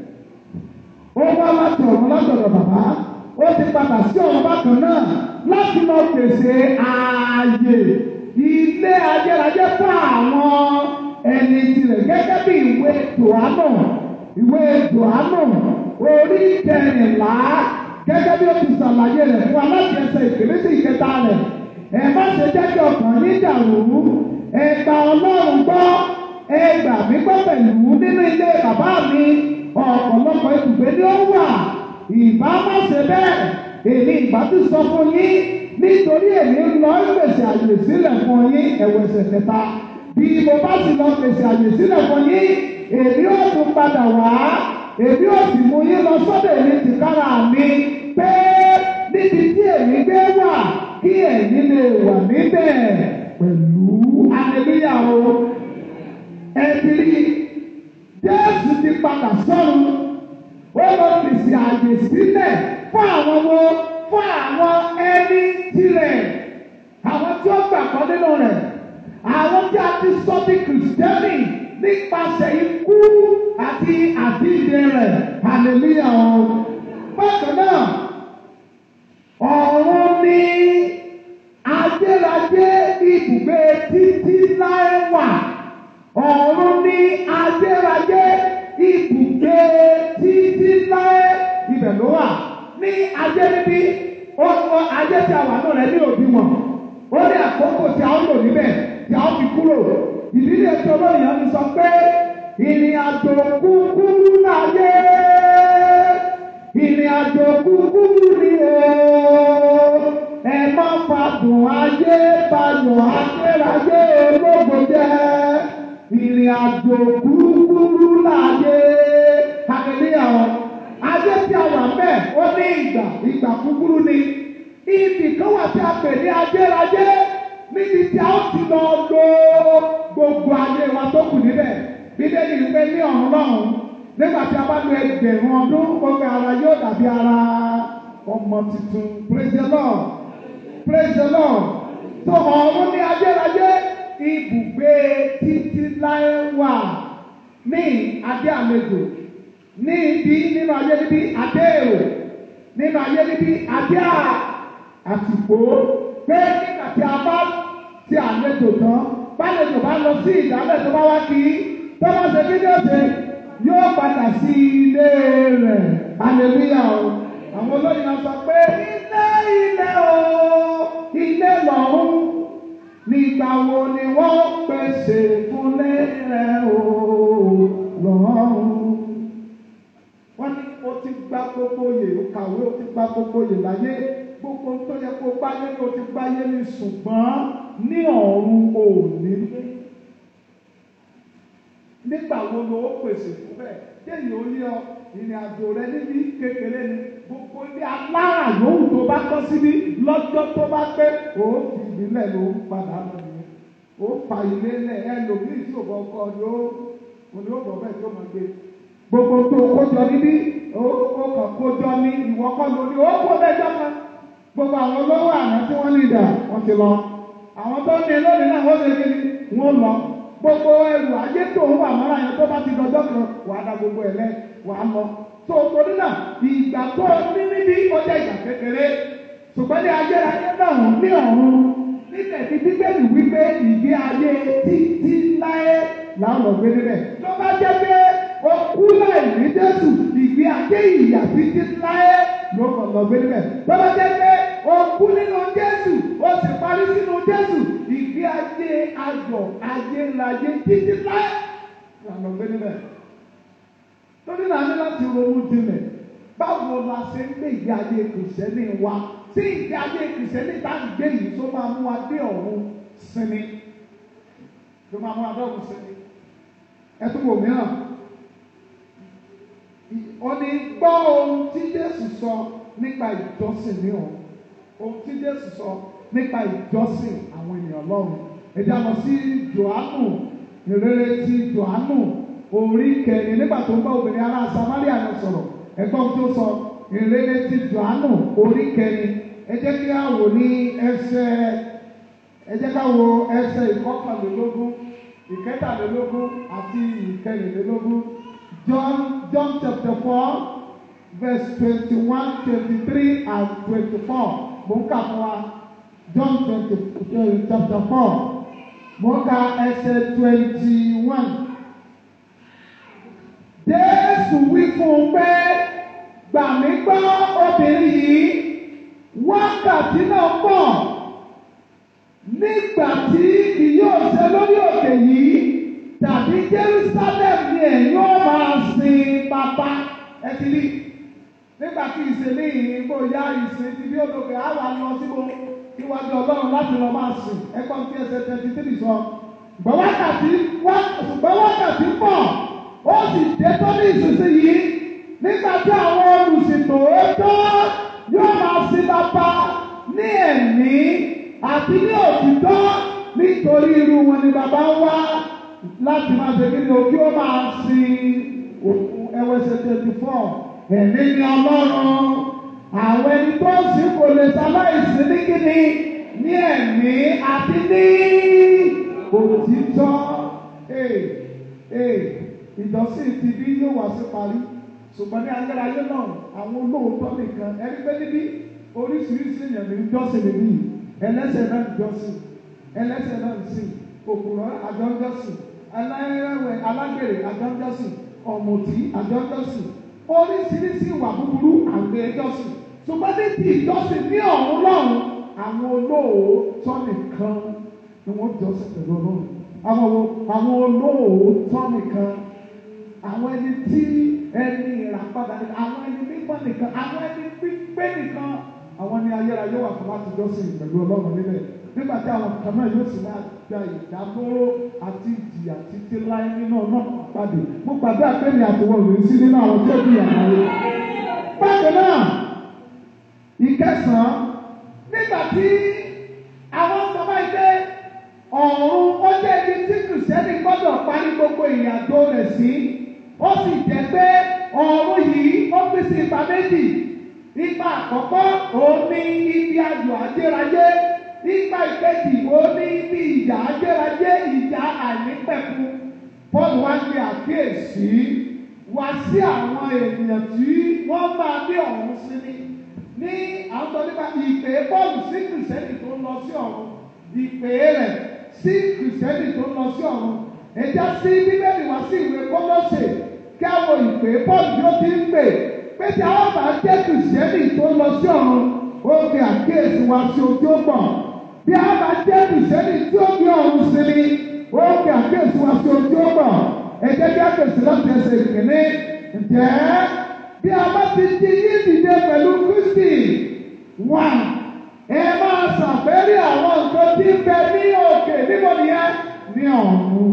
Ó wá láti ọ̀run látọ̀dọ̀ bàbá ó ti padà sí ọ̀run bákan náà láti lọ pèsè ààyè ilé ayérayé fún àwọn ẹni tirẹ̀ gẹ́gẹ́ bí ìwé Jòhánù ìwé Jòhánù orí kẹrìnlá gẹ́gẹ́ bí ó ti ṣàlàyé rẹ̀ fún wa láti ẹsẹ̀ ìkéré sí ìkẹta rẹ̀ ẹ má ṣe jẹ́ kí ọkàn yín dàrú ẹ gba Ọlọ́run gbọ́ ẹ gbà mí gbọ́ pẹ̀lú nínú ilé bàbá mi ọ̀pọ̀lọpọ̀ ibùgbé ni ó wà ìbá má ṣe bẹ́ẹ̀ èmi ìbá ti sọ fún yín nítorí èmi ń lọ pèsè àyè sílẹ̀ fún yín ẹ̀wẹ̀sẹ̀ kẹta bí mo bá sì lọ pèsè àyè sílẹ̀ fún yín èmi ò tún padà wá èmi ò sì mú yín lọ sọ́dọ̀ èmi tìkára mi pé níbi tí èmi gbé wà kí ẹ̀yin lè wà níbẹ̀ pẹ̀lú aleluya o ẹ̀bìrì Jésù ti padà sọ́run àyè sílẹ̀ fún àwọn wo fún àwọn ẹni tirẹ̀ àwọn tí ó gbàgbọ́ nínú rẹ̀ àwọn tí a ti sọ bí kìrìsìtẹ́nì nípasẹ̀ ikú àti àdíje rẹ̀ hallelujah o. bákan náà ọ̀run ní adérajé ibùgbé títí láé wà ọ̀run ní adérajé ibùgbé títí láé ibẹ̀ ló wà ní ajé níbí ó ó ajé tí a wà náà rẹ̀ ní òdiwọ̀n ó ní àkókò tí a ń lò níbẹ̀ tí a ń fi kúrò ìdílé tí olóyìn ti sọ pé ìrìn àjò kúkúrú láyé ìrìn àjò kúkúrú ni o ẹ má fàdùn ayé bayọ̀ akérayé ológo jẹ́ ìrìn àjò kúkúrú láyé hallelujah o ajé tí a wà mẹ́ ó ní ìgbà ìgbà kúkúrú ni ibì kan wà tí a pè ní ajérajé níbi tí a ó ti lọ lo gbogbo ayé wa tó kù níbẹ̀ bíbélì ń pè ní ọ̀run lọ́hùn nígbà tí a bá lo ẹgbẹ̀rún ọdún gbogbo ara yóò dàbí ara ọmọ tuntun praise the lord praise the lord tó ọ̀run ní ajérajé ibùgbé títí láé wà ní adé àlejò ní ibi nínú ayé níbí adé èrò nínú ayé níbí adé àtìpó pé nígbà tí a bá ti àlejò tán bálejò bá lọ sí ìdálẹ̀ tó bá wá kí tó bá ṣe kí ní ọ̀sẹ̀ yóò padà sí ilé rẹ̀ hallelujah o àwọn olóyìn náà sọ pé ilé ilé o ilé lọ́run nígbà wo ni wọ́n pèsè fúnlé rẹ̀ o lọ́run wọ́n ní o ti gba gbogbo yè o kàwé o ti gba gbogbo yè láyé gbogbo tó yẹ kó gbáyé ni o ti gbáyé ni ṣùgbọ́n ní ọ̀run ò ní lé nígbà wo ló ó pèsè fún bẹ́ẹ̀ kéèyàn ó ní ọ ìrìn àjò rẹ níbi kékeré ni gbogbo ilé alára yòówù tó bá kọ́ síbí lọ́jọ́ tó bá pé ó fi ìbílẹ̀ ló ń padà lọ nìyẹn ó fa ilé lẹ̀ ẹlòmíì tí ò bọ̀ kọ́ ni ó ni ó bọ̀ bẹ́ẹ̀ tó máa gbé gbogbo tó kójọ níbí ó kàn kójọ ní ìwọ kọ́ lórí ó kó lẹ́jọ́ kan gbogbo àwọn olówó àná tí wọ́n ní ìdá wọ́n ti lọ àwọn tó ní lónìí náà wọ́n ṣe kí ni wọ́n lọ gbogbo ẹrù ayé tó ń wà mọ́ra yẹn tó bá ti dọjọ́ kan wàá da gbogbo ẹ̀ lẹ́ wàá lọ tó torí náà ìgbà tó ní níbí ó jẹ́ ìgbà kékeré ṣùgbọ́n ní ayérayé náà ní ọ̀run níbẹ̀ tí bíbélì wípé ìgbé ayé títí láé làwọn lọ gbé níbẹ̀ tó bá jẹ́ pé okú láì ní Jésù ìgbé ayé ìyà títí láé ló kàn lọ gbé níbẹ̀ tó bá jẹ́ pé okú nínú Jésù ó sì parí sínú Jésù ìgbé ayé ayọ̀ ayérayé títí láé làwọn lọ gbé níbẹ̀ lórí náà ní láti ronú jinlẹ̀ báwo la ṣe ń gbé ìgbé ayé kìrìsìtẹ́nì wa tí ìgbé ayé kìrìsìtẹ́nì bá ń gbé yìí tó máa mú wa dé ọ̀run sinmi tó máa mú wa dé ọ̀run sinmi ẹ tún wò mìíràn ó ní gbọ́ ohun tí Jésù sọ nípa ìjọsìn ní ọ̀run ohun tí Jésù sọ nípa ìjọsìn àwọn ènìyàn lọ́run ẹ̀dá lọ sí Jòhánù ìrere ti Jòhánù orí kẹrin nígbà tó ń bá obìnrin ará Samaria lọ sọ̀rọ̀ ẹ̀gbọ́n tó sọ ìrere ti Jòhánù orí kẹrin ẹ jẹ́ kí á wò ní ẹsẹ̀ ẹ jẹ́ ká wo ẹsẹ̀ ìkọkànlélógún ìkẹtàlélógún àti ìkẹrìnlélógún John John chapter four verse twenty-one twenty-three and twenty-four mo ń kà fún wa John twenty chapter four mo ń ka ẹsẹ̀ twenty-one. Jésù wí fún un pé gbà mí gbọ́ obìnrin yìí wákàtí náà pọ̀ nígbà tí kì yóò ṣe lórí òkè yìí tàbí Jerusalem ni ẹ̀yin ó máa sin bàbá ẹ ti rí nígbà tí ìsinmi yìí bóyá ìsìn ti bí olóògbé á wà lọ síbo níwájú Ọlọ́run láti lọ máa sìn ẹ̀kọ́ tí ẹsẹ̀ twenty three sọ ṣùgbọ́n wákàtí ṣùgbọ́n wákàtí pọ̀ ó sì dé tó ní ìsinsìnyí nígbà tí àwọn olùsìntò tó yóò máa sin bàbá ní ẹ̀mí àti ní òtítọ́ nítorí irú wọn ni bàbá ń wá láti máa ṣe kíni o kí ó máa sin òkú ẹwẹsẹ twenty four ẹ̀mí ni ọlọ́run àwọn ẹni tó ń sìn kò lè ṣaláìsí ní kíni ní ẹ̀mí àti ní òtítọ́ ee ee ìjọsìn ti bí yóò wá sí parí ṣùgbọ́n ní ayérayé náà àwọn olóòótọ́ nìkan ẹni pé níbí oríṣiríṣi èèyàn ní jọ́sìn níbí yìí ẹlẹ́sẹ̀ náà ń jọ́sìn ẹlẹ́sẹ̀ náà ń sìn òkùnrọ̀ àjọ ń jọ́sìn aláìrẹ̀wẹ̀ alágbèrè àjọ ń jọ́sìn ọ̀mùtí àjọ ń jọ́sìn oríṣiríṣi ìwà búburú àgbẹ̀ ẹjọ́sìn ṣùgbọ́n ní ti ìjọsìn ní ọ̀run lọ́run àwọn olóòótọ́ nìkan ni wọ́n jọ́sìn pẹ̀lú ọlọ́run àwọn wo àwọn olóòótọ́ nìkan àwọn ẹni tí ẹni ìràpadà nìkan àwọn ẹni mímọ́ nìkan àwọn ẹni pípé nìkan àwọn ni ayérayé wà fún láti jọ́sìn pẹ̀lú ọlọ́run níbẹ̀ nígbà tí àwọn kan náà yóò sì máa gba ìdádúró àti ìjìyà títí láé nínú ọ̀nà àpàdé mo gbàgbé àpẹẹrẹ àtiwọ́ rèé sí nínú àwọn tó bí àmàlẹ́. bákan náà ìkẹsàn-án nígbà tí àwọn ọmọ ìgbé ọ̀run ó jẹ́ ibi tí kìrìsìtẹ́nì gbọ́dọ̀ parí gbogbo ìrìnàjò rẹ̀ sí ó sì jẹ́ pé ọ̀run yìí ó pín sí ipa méjì ipa àkọ́kọ́ òun ní ibi ayọ̀ ajérayé ipa ìkejì òun ní ibi ìjà ajérayé ìjà àìnípẹ̀kun Paul wá gbé àkíyèsí wá sí àwọn ènìyàn tí wọ́n máa ní ọ̀run sí ní ní àwọn tó nípa ìpè Paul sí kìrìsìtẹ́nì tó ń lọ sí ọ̀run ìpè rẹ̀ sí kìrìsìtẹ́nì tó ń lọ sí ọ̀run ẹ̀já sí bíbélì wá sí ìwé Kólósè kí àwọn ìpè Paul yóò ti ń pè pé tí àwọn bá jẹ́ kìrìsìtẹ́nì tó ń lọ sí ọ̀run ó fi àkíyèsí wá sí ojú ọgbọ̀n bí a bá jẹ́ kìrìsìtẹ́nì tí ó gbé ọ̀run sí ni ó fi àkíyèsí wá sí ojú ọgbọ̀n ẹ̀jẹ̀ bí àkíyèsí láti ẹsẹ̀ ìkíní ǹjẹ́ bí a bá ti di yí dìde pẹ̀lú Kristi wà ẹ máa ṣàfẹ́rí àwọn nǹkan tí ń bẹ ní òkè níbo nìyẹn ní ọ̀run.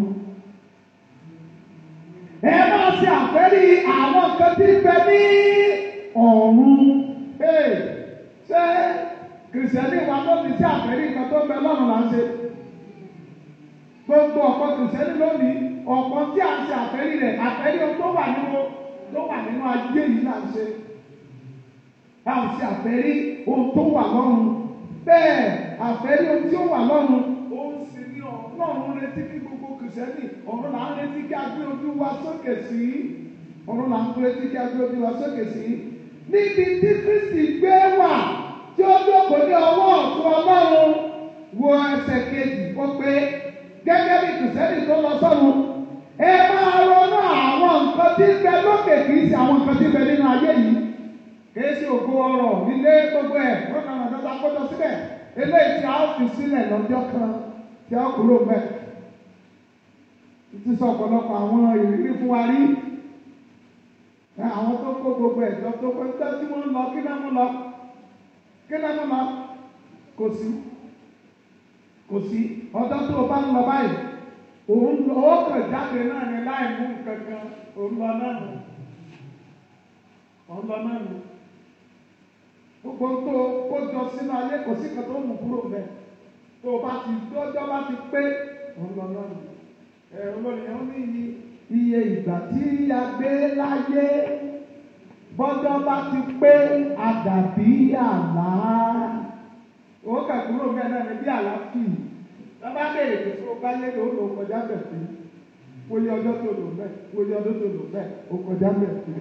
ẹ máa ṣe àfẹ́rí àwọn nǹkan tí ń bẹ ní ọ̀run. ṣé kìrìsìtẹ́nì wa lónìí sí àfẹ́rí nǹkan tó ń bẹ lọ́run là ń ṣe. gbogbo ọ̀pọ̀ kìrìsìtẹ́nì lónìí ọ̀pọ̀ tí a ń ṣe àfẹ́rí rẹ̀ àfẹ́rí ohun tó wà nínú tó wà nínú ayé yìí là ń ṣe. a ò ṣe àfẹ́rí ohun tó wà lọ́run bẹ́ẹ̀ àfẹ́rí ohun tí ó wà lọ́run ó ń sin ní ọlọ́run retí kí gbogbo kìrìsìtẹ́nì ọ̀run là ń retí kí a gbé ojú wa sókè sí ọ̀run là ń retí kí a gbé ojú wa sókè sí níbi tí Kristi gbé wà tí ó jókòó ní ọwọ́ ọ̀tún ọlọ́run wo ẹsẹ̀ kejì ó pé gẹ́gẹ́ bí kìrìsìtẹ́nì tó lọ sọ́run ẹ máa ronú àwọn nǹkan tí ń bẹ lókè kì í ṣe àwọn nǹkan tí ń bẹ nínú ayé yìí kèésì ògo ọrọ̀ ilé gbogbo ẹ̀ wọ́n náà lọ́dọ́ bá kótó síbẹ̀ eléyìí tí a ó fi sílẹ̀ lọ́jọ́ kan tí a kúrò mẹ́. Títí sọ ọ̀pọ̀lọpọ̀ àwọn ìrírí fún wa rí. Àwọn tó kó gbogbo ẹ̀jọ́ tó kó nígbà tí wọ́n ń lọ kí náà mú lọ. Kí náà mú lọ? Kò sí. Kò sí. Ọjọ́ tó o bá ń lọ báyìí. Òun lọ ó kàn jáde náà ní láì mú nǹkan kan. Òun lọ náà nù. Òun lọ náà nù gbogbo tó kójọ sínú ayé kò sí kan tó mú kúrò mẹ tó o bá ti dọ́jọ́ bá ti pé ọlọ́lọ́ ẹ olóyìn ó ní iye ìgbà tí a gbé láyé bọ́jọ́ bá ti pé àdàbí àlá ó kà kúrò mẹ náà ní bí àlá fì lọ́ba béèrè pé tó o bá lé lò ó lò ó kọjá bẹ̀ sí wòye ọjọ́ tó lò bẹ́ẹ̀ wòye ọdún tó lò bẹ́ẹ̀ ó kọjá bẹ̀ sí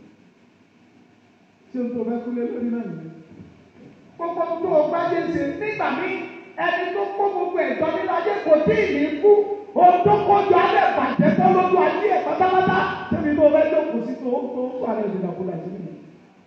tí o tó bẹ kúlé lórí náà nìyẹn. Gbogbo tó o bá yé ṣe nígbà mí ẹni tó kó gbogbo ẹ̀jọ́ nínú ayé kò tí ì ní kú. Ohun tó kójú alẹ́ bàjẹ́ tó lójú ayé ẹ̀ pátápátá. Sẹ́mi tó bẹ jókòó sí tó tó ń sọ àrẹ ìdìbò àkúrà sí mi.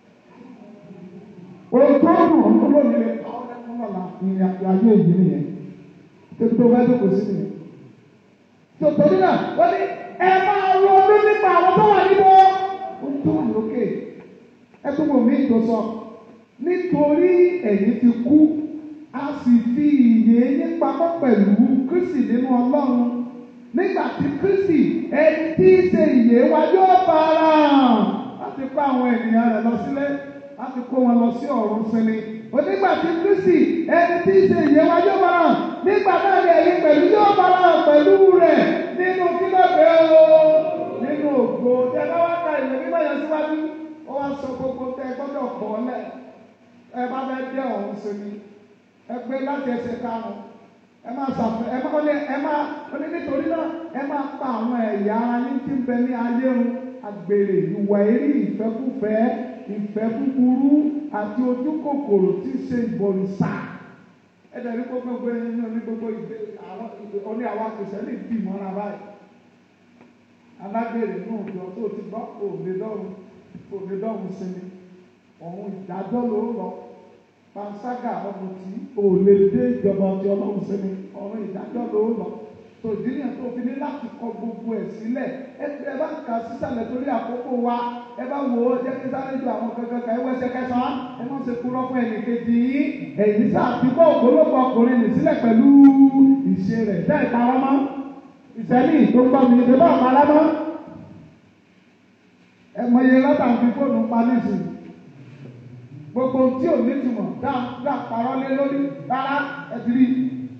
Ohun tó rùn ọ́n lónìí rẹ̀ káwọn ẹ̀kọ́ náà la ìrìn àjò ayé yìí nìyẹn. Sẹ́mi tó bẹ jókòó sí mi. Tòtòrí náà wọ́n ní ẹ máa ronú nípa àwọn tó wà nínú ohun tó wà lókè ẹtún wò mí tó sọ nítorí ẹ̀yin ti kú a sì fi ìyè yín pamọ́ pẹ̀lú Kristi nínú Ọlọ́run nígbà tí Kristi ẹni tí í ṣe ìyè wa yóò fara hàn láti kó àwọn ènìyàn rẹ̀ lọ sílé láti kó wọn lọ sí ọ̀run sinmi onígbà tí Kristi ẹni tí í ṣe ìyè wa yóò fara hàn nígbà náà ni ẹ̀yin pẹ̀lú yóò fara hàn pẹ̀lú rẹ̀ nínú kílọ̀bẹ̀ o nínú ògo tẹ bá wá ka ìwé mímọ́ yẹn síwájú ó ó wá sọ gbogbo tẹ ẹ gbọ́dọ̀ kọ́ lẹ̀ ẹ bá fẹ́ dé ọ̀hún sí mi ẹ gbé láti ẹsẹ̀ karùn-ún ẹ máa ṣàfẹ́ ẹ máa ọlẹ́ ẹ máa ọlẹ́ nítorí náà ẹ máa pa àwọn ẹ̀yà ara yín tí ń bẹ ní ayé run àgbèrè ìwà èrí ìfẹ́kúfẹ́ ìfẹ́ búburú àti ojú kòkòrò tí ń ṣe ìbọ̀rìṣà ẹ̀dẹ̀ ní gbogbo gbogbo ẹni ní gbogbo ìgbé àwọn oní àwọn akẹ́sẹ̀ lè bì mọ́ra báyìí alágbèrè náà jọ tó ti gbọ́ òde dọ́run òde dọ́run sinmi ọ̀hún ìdájọ́ ló ń lọ panṣágà ọmọ tí ò lè dé ìjọba ọtí ọlọ́run sinmi ọ̀hún ìdájọ́ ló ń lọ tòdí yẹn tó fi ní láti kọ gbogbo ẹ̀ sílẹ̀ ẹ ẹ bá kà sísàlẹ̀ torí àkókò wa ẹ bá wò ó jẹ́ kí sáré ju àwọn kankan kan ẹ wẹ́sẹ̀ kẹsàn-án ẹ má ṣe kúrọ́ fún ẹnìkejì yín èyí sàtìkọ́ ògbólógbò ọkùnrin nì sílẹ̀ pẹ̀lú ìṣe rẹ̀ tẹ́ ẹ̀ parọ́ mọ́ ìṣẹ́lì tó gbọ́ mi ṣe bá ọ̀pá lábọ́ ẹ mọ iye lọ́tà ń fi fóònù pa nísìnyí gbogbo tí ò ní túmọ̀ dá dá parọ́ lé lórí rárá ẹ ti rí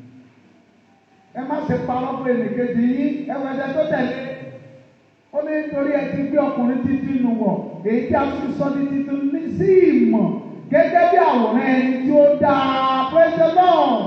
ẹ má ṣe parọ́ fún ẹnìkejì yín ẹ wọ ẹ̀jẹ̀ tó tẹ̀lé ó ní nítorí ẹ ti gbé ọkùnrin títí nù wọ̀ èyí tí a fi sọ ní títún ní sí ìmọ̀ gẹ́gẹ́ bí àwòrán ẹni tí ó dáa praise the Lord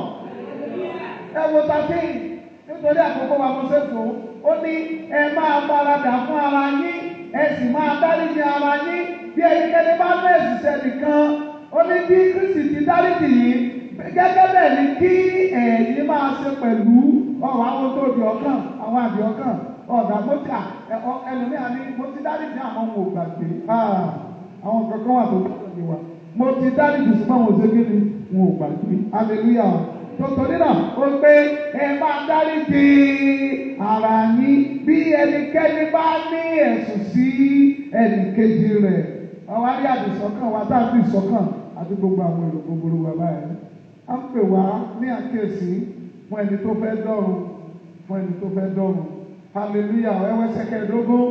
ẹ wo tàbí nítorí àkókò wa mo ṣe fò ó ní ẹ máa faradà fún ara yín ẹ sì máa dáríjì ara yín bí ẹnikẹ́ni bá fẹ́ ṣiṣẹ́ nìkan ó ní bí Kristi ti dáríjì yìí gẹ́gẹ́ bẹ́ẹ̀ ni kí ẹ̀yin máa ṣe pẹ̀lú ọ̀rọ̀ àwọn tó di ọkàn àwọn àbí ọkàn ọ̀dà mọ́tà ẹlòmíà ní mo ti dáríjì àwọn ohun ògbàgbé àwọn kankan wà tó gbọ́dọ̀ ní wa mo ti dáríjì ṣùgbọ́n àwọn òṣèké ni wọn ò gbàgbé hallelujah tòtòrí náà ó pé ẹ máa dáríjì ara yín bí ẹnikẹ́ni bá ní ẹ̀sùn sí ẹnìkejì rẹ̀ àwọn arí àdìsọ́kàn wa tá a fi ìsọ́kàn àti gbogbo àwọn èrò gbogbo wa báyìí a ń pè wá ní àkíyèsí fún ẹni tó fẹ́ dọ́run fún ẹni tó fẹ́ dọ́run hallelujah ẹwẹ́ sẹ́kẹ̀ẹ́dógún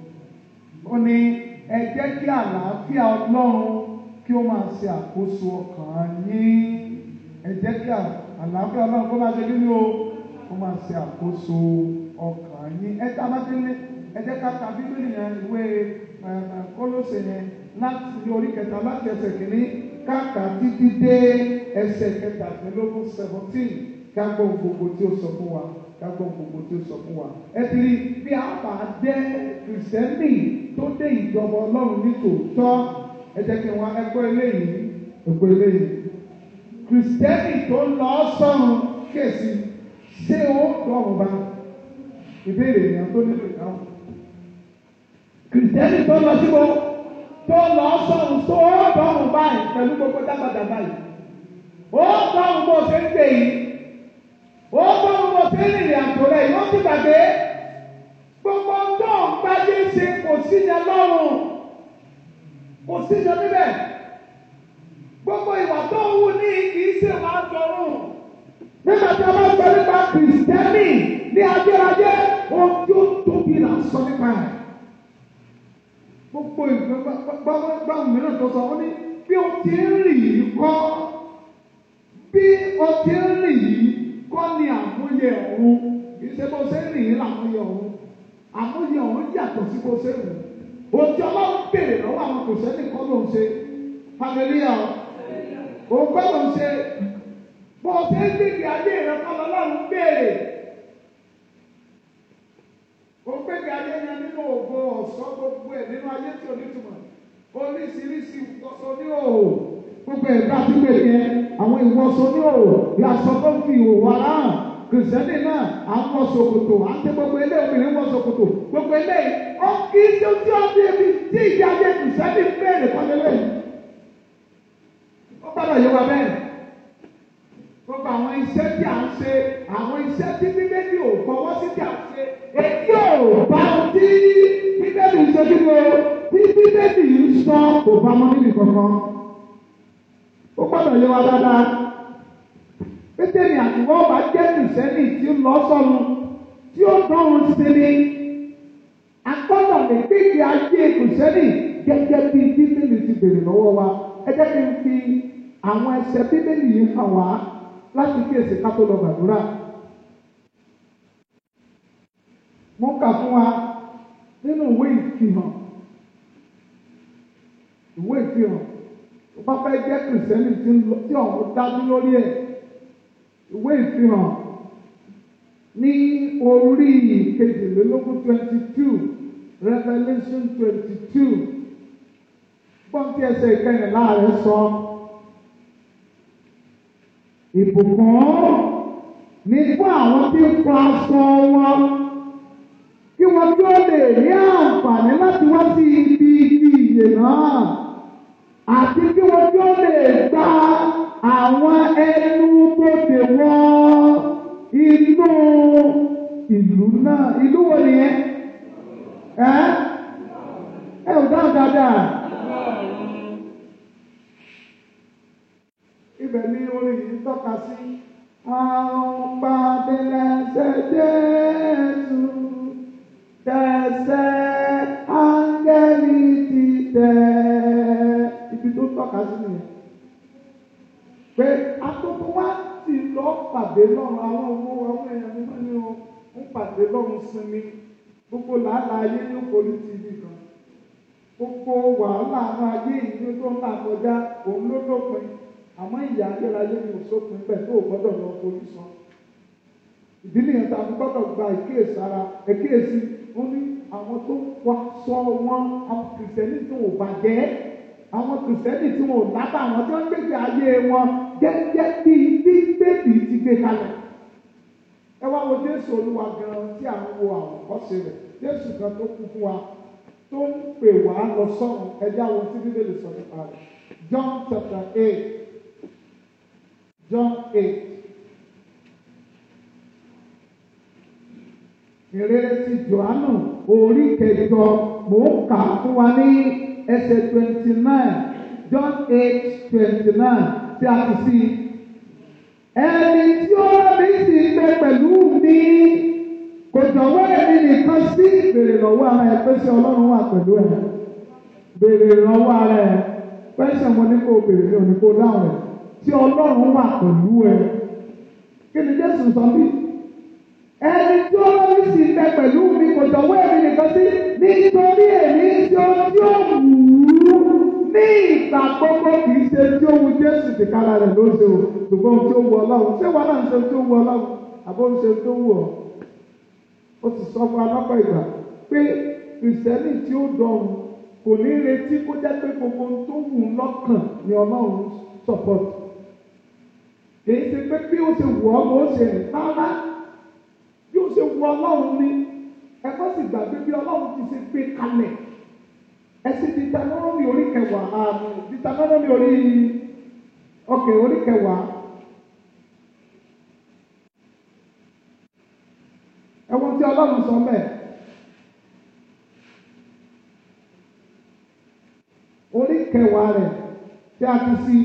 ó ní ẹ jẹ́ kí àlàáfíà ọlọ́run kí ó máa ṣe àkóso ọkàn yín ẹ jẹ́ kí àlàáfíà ọlọ́run kó máa ṣe kí ni o kó máa ṣe àkóso ọkàn yín ẹ tá a bá ti lé ẹ jẹ́ ká ka bíbélì yẹn ìwé kólóṣè yẹn láti orí kẹta láti ẹsẹ̀ kìíní káàkà títí dé ẹsẹ̀ kẹtàdínlógún seventeen ká gbọ́ gbogbo tí ó sọ fún wa ká gbọ́ gbogbo tí ó sọ fún wa. ẹ ti rí bí a bá jẹ́ kìrìsìtẹ́nì tó dé ìjọba ọlọ́run ní tòótọ́ ẹ jẹ́ kí wọ́n ẹgbẹ́ eléyìí ẹgbẹ́ eléyìí kìrìsìtẹ́nì tó lọ sọ́run kéèsì ṣé ó dọ̀rùn bá ìbéèrè èèyàn tó nílò ìdáhùn kìrìsìtẹ́nì tó lọ síbo tó lọ sọ̀rùn tó dọ̀rùn báyìí pẹ̀lú gbogbo dágbàdà báyìí ó dọ̀rùn bó ṣe ń gbè yìí ó dọ̀rùn bó ṣe ń rìnrìn àjò rẹ̀ yóò ti gbàgbé gbogbo tó ń gbáyé ṣe kò sí yẹn lọ́rùn kò sí yẹn níbẹ̀ gbogbo ìwà tó ń wù ní kì í ṣe wàá dọ̀rùn nígbà tí a bá sọ nípa kìrìsìtẹ́nì ní ajẹ́rajẹ́ ohun tí ó tóbi là ń sọ nípa ẹ̀ gbogbo ìgbàgbọ́ mìíràn tó sọ wọ́n ní bí o ti ń rìn yìí kọ́ bí o ti ń rìn yìí kọ́ ni àmúyẹ ọ̀hún ìṣe bó ṣe ń rìn yìí làmúyẹ ọ̀hún àmúyẹ ọ̀hún yàtọ̀ sí bó ṣe rìn ohun tí ọlọ́run béèrè lọ́wọ́ àwọn kò sẹ́ni kọ́ ló ń ṣe hallelujah òun kọ́ ló ń ṣe bó o ṣe ń gbèdé ayé rẹ kọ́ lọ́lọ́run béèrè ó gbéga ayé yẹn nínú ògo ọ̀sọ́ gbogbo ẹ̀ nínú ayé tí ò ní túmọ̀ oríṣiríṣi ìwọ̀sọ ní òòrò gbogbo ẹ̀ bá ti gbé yẹn àwọn ìwọ̀sọ ní òòrò ìyàsọ tó fi ìhòòhò ara hàn kìrìsìtẹ́nì náà à ń wọ ṣòkòtò à ń tẹ gbogbo ilé obìnrin wọ ṣòkòtò gbogbo ilé ó kí tí ó tí ó bí ebi tí ìdí ayé kìrìsìtẹ́nì béèrè kọ́lélẹ́ yìí ó gbọ́dọ̀ yé wa bẹ́ẹ̀ gbogbo àwọn iṣẹ́ tí à ń ṣe àwọn iṣẹ́ tí bíbélì ò fọwọ́ sí tí à ń ṣe èyí ò bá ohun tí bíbélì ń ṣe kí ni o tí bíbélì ń sọ kò bá mọ́ níbi kankan ó gbọ́dọ̀ yé wa dáadáa pétérì àtiwọ́ bá jẹ́ kìrìsẹ́nì tí ó lọ sọ́nu tí ó dánwò sí ni agbọ́dọ̀ lè kéèké ayé kìrìsẹ́nì gẹ́gẹ́ bí bíbélì ti bèrè lọ́wọ́ wa ẹ jẹ́ kí n fi àwọn ẹsẹ̀ bíbélì yìí hàn wá láti kíyèsí ká tó lọ gbàdúrà. Mo kà fún wa nínú ìwé ìfihàn ìfihàn tó bá fẹ́ jẹ́ kìrìsìtẹ́nì tí ń lọ tí ọ̀hún dájú lórí ẹ̀ ìwé ìfihàn ní orí kejìlélógún twenty two Revelation twenty two gbọ́n tí ẹsẹ̀ ìkẹyìnlá rẹ̀ sọ ìbùkún ní fún àwọn tí ń fọ aṣọ wọn kí wọ́n tó lè rí àǹfààní láti wá sí ibi ibi ìyè náà àti kí wọ́n tó lè gba àwọn ẹnu bodè wọn inú ìlú náà ìlú wo nìyẹn ẹ ẹ ò dáhùn dáadáa. ibẹ̀ ni orin yìí tọ́ka sí. Àwọn gbàdélẹ́sẹ̀ Jésù tẹ̀sẹ̀ áńgẹ́lì ti tẹ̀. Ibi tó tọ́ka sí nìyẹn. Pé atótó wá ti lọ pàdé lọ́run àwọn owó àwọn èèyàn mímọ́ ni ó ń pàdé lọ́run sinmi. Gbogbo làálàá ayé ní òkòlì tv kan. Gbogbo wàhálà àwọn ayé ìlú tó ń là kọjá òun ló dópin àmọ́ ìyá ayérayé ni òṣòpin bẹ́ẹ̀ tó o gbọ́dọ̀ lọ forí san. ìdí nìyẹn tá a fi gbọ́dọ̀ gba ìkíyèsára ìkíyèsí ó ní àwọn tó wá sọ wọn àwọn kìrìsìtẹ́nì tí wọn ò bàjẹ́ àwọn kìrìsìtẹ́nì tí wọn ò lábà àwọn tí wọ́n gbèsè ayé wọn gẹ́gẹ́ bí bíbélì ti gbé kalẹ̀. ẹ wá wo jésù olúwa gan tí à ń wo àwòkọ́ṣe rẹ̀ jésù gan tó kú fún wa tó ń pè wá lọ sọ́run ẹjẹ́ àwọn tí bíbélì sọ nípa rẹ̀ John chapter eight John eight. Ìrere ti Jòhánù orí kẹjọ mò ń kà fún wa ní ẹsẹ̀ twenty nine John eight twenty nine tí a ti sí. Ẹni tí ó rí sí gbé pẹ̀lú mi kò jọ̀wọ́ èmi nìkan sí béèrè lọ́wọ́ ara ẹ̀ pé ṣé Ọlọ́run wà pẹ̀lú ẹ̀. Béèrè lọ́wọ́ ara ẹ̀ pẹ́sẹ̀ mo ní kó béèrè ní òní kó dáhùn ẹ̀ tí ọlọ́run wà pẹ̀lú ẹ. Kí ni Jésù sọ bí? Ẹni tí ọlọ́run sì bẹ pẹ̀lú mi kò jọ̀wọ́ èmi nìkan sí nítorí èmi tí ó tí ó wù ú ní ìgbà gbogbo kì í ṣe tí ó wu Jésù ti kára rẹ̀ ló ṣe o ṣùgbọ́n tí ó wu ọlọ́run ṣé wọn náà ń ṣe tí ó wu ọlọ́run àbó ń ṣe tó wù ọ́. Ó ti sọ fún alápá ìgbà pé kìrìsìtẹ́nì tí ó dọ̀run kò ní retí kó jẹ́ pé gbogbo ohun tó wù ú lọ́kàn ni ọlọ́run support kìí ṣe pé bí ó ṣe wù ọ́ ló ṣe rìn rárá bí ó ṣe wù ọlọ́run ní ẹ̀kọ́ sì gbàgbé bí ọlọ́run ti ṣe gbé kalẹ̀ ẹ̀sìn Deuteronomy orí kẹwàá àmì Deuteronomy orí ọkẹ̀ orí kẹwàá ẹ̀wọ̀n tí ọlọ́run sọ mẹ́ẹ̀. orí kẹwàá rẹ̀ tí a ti sí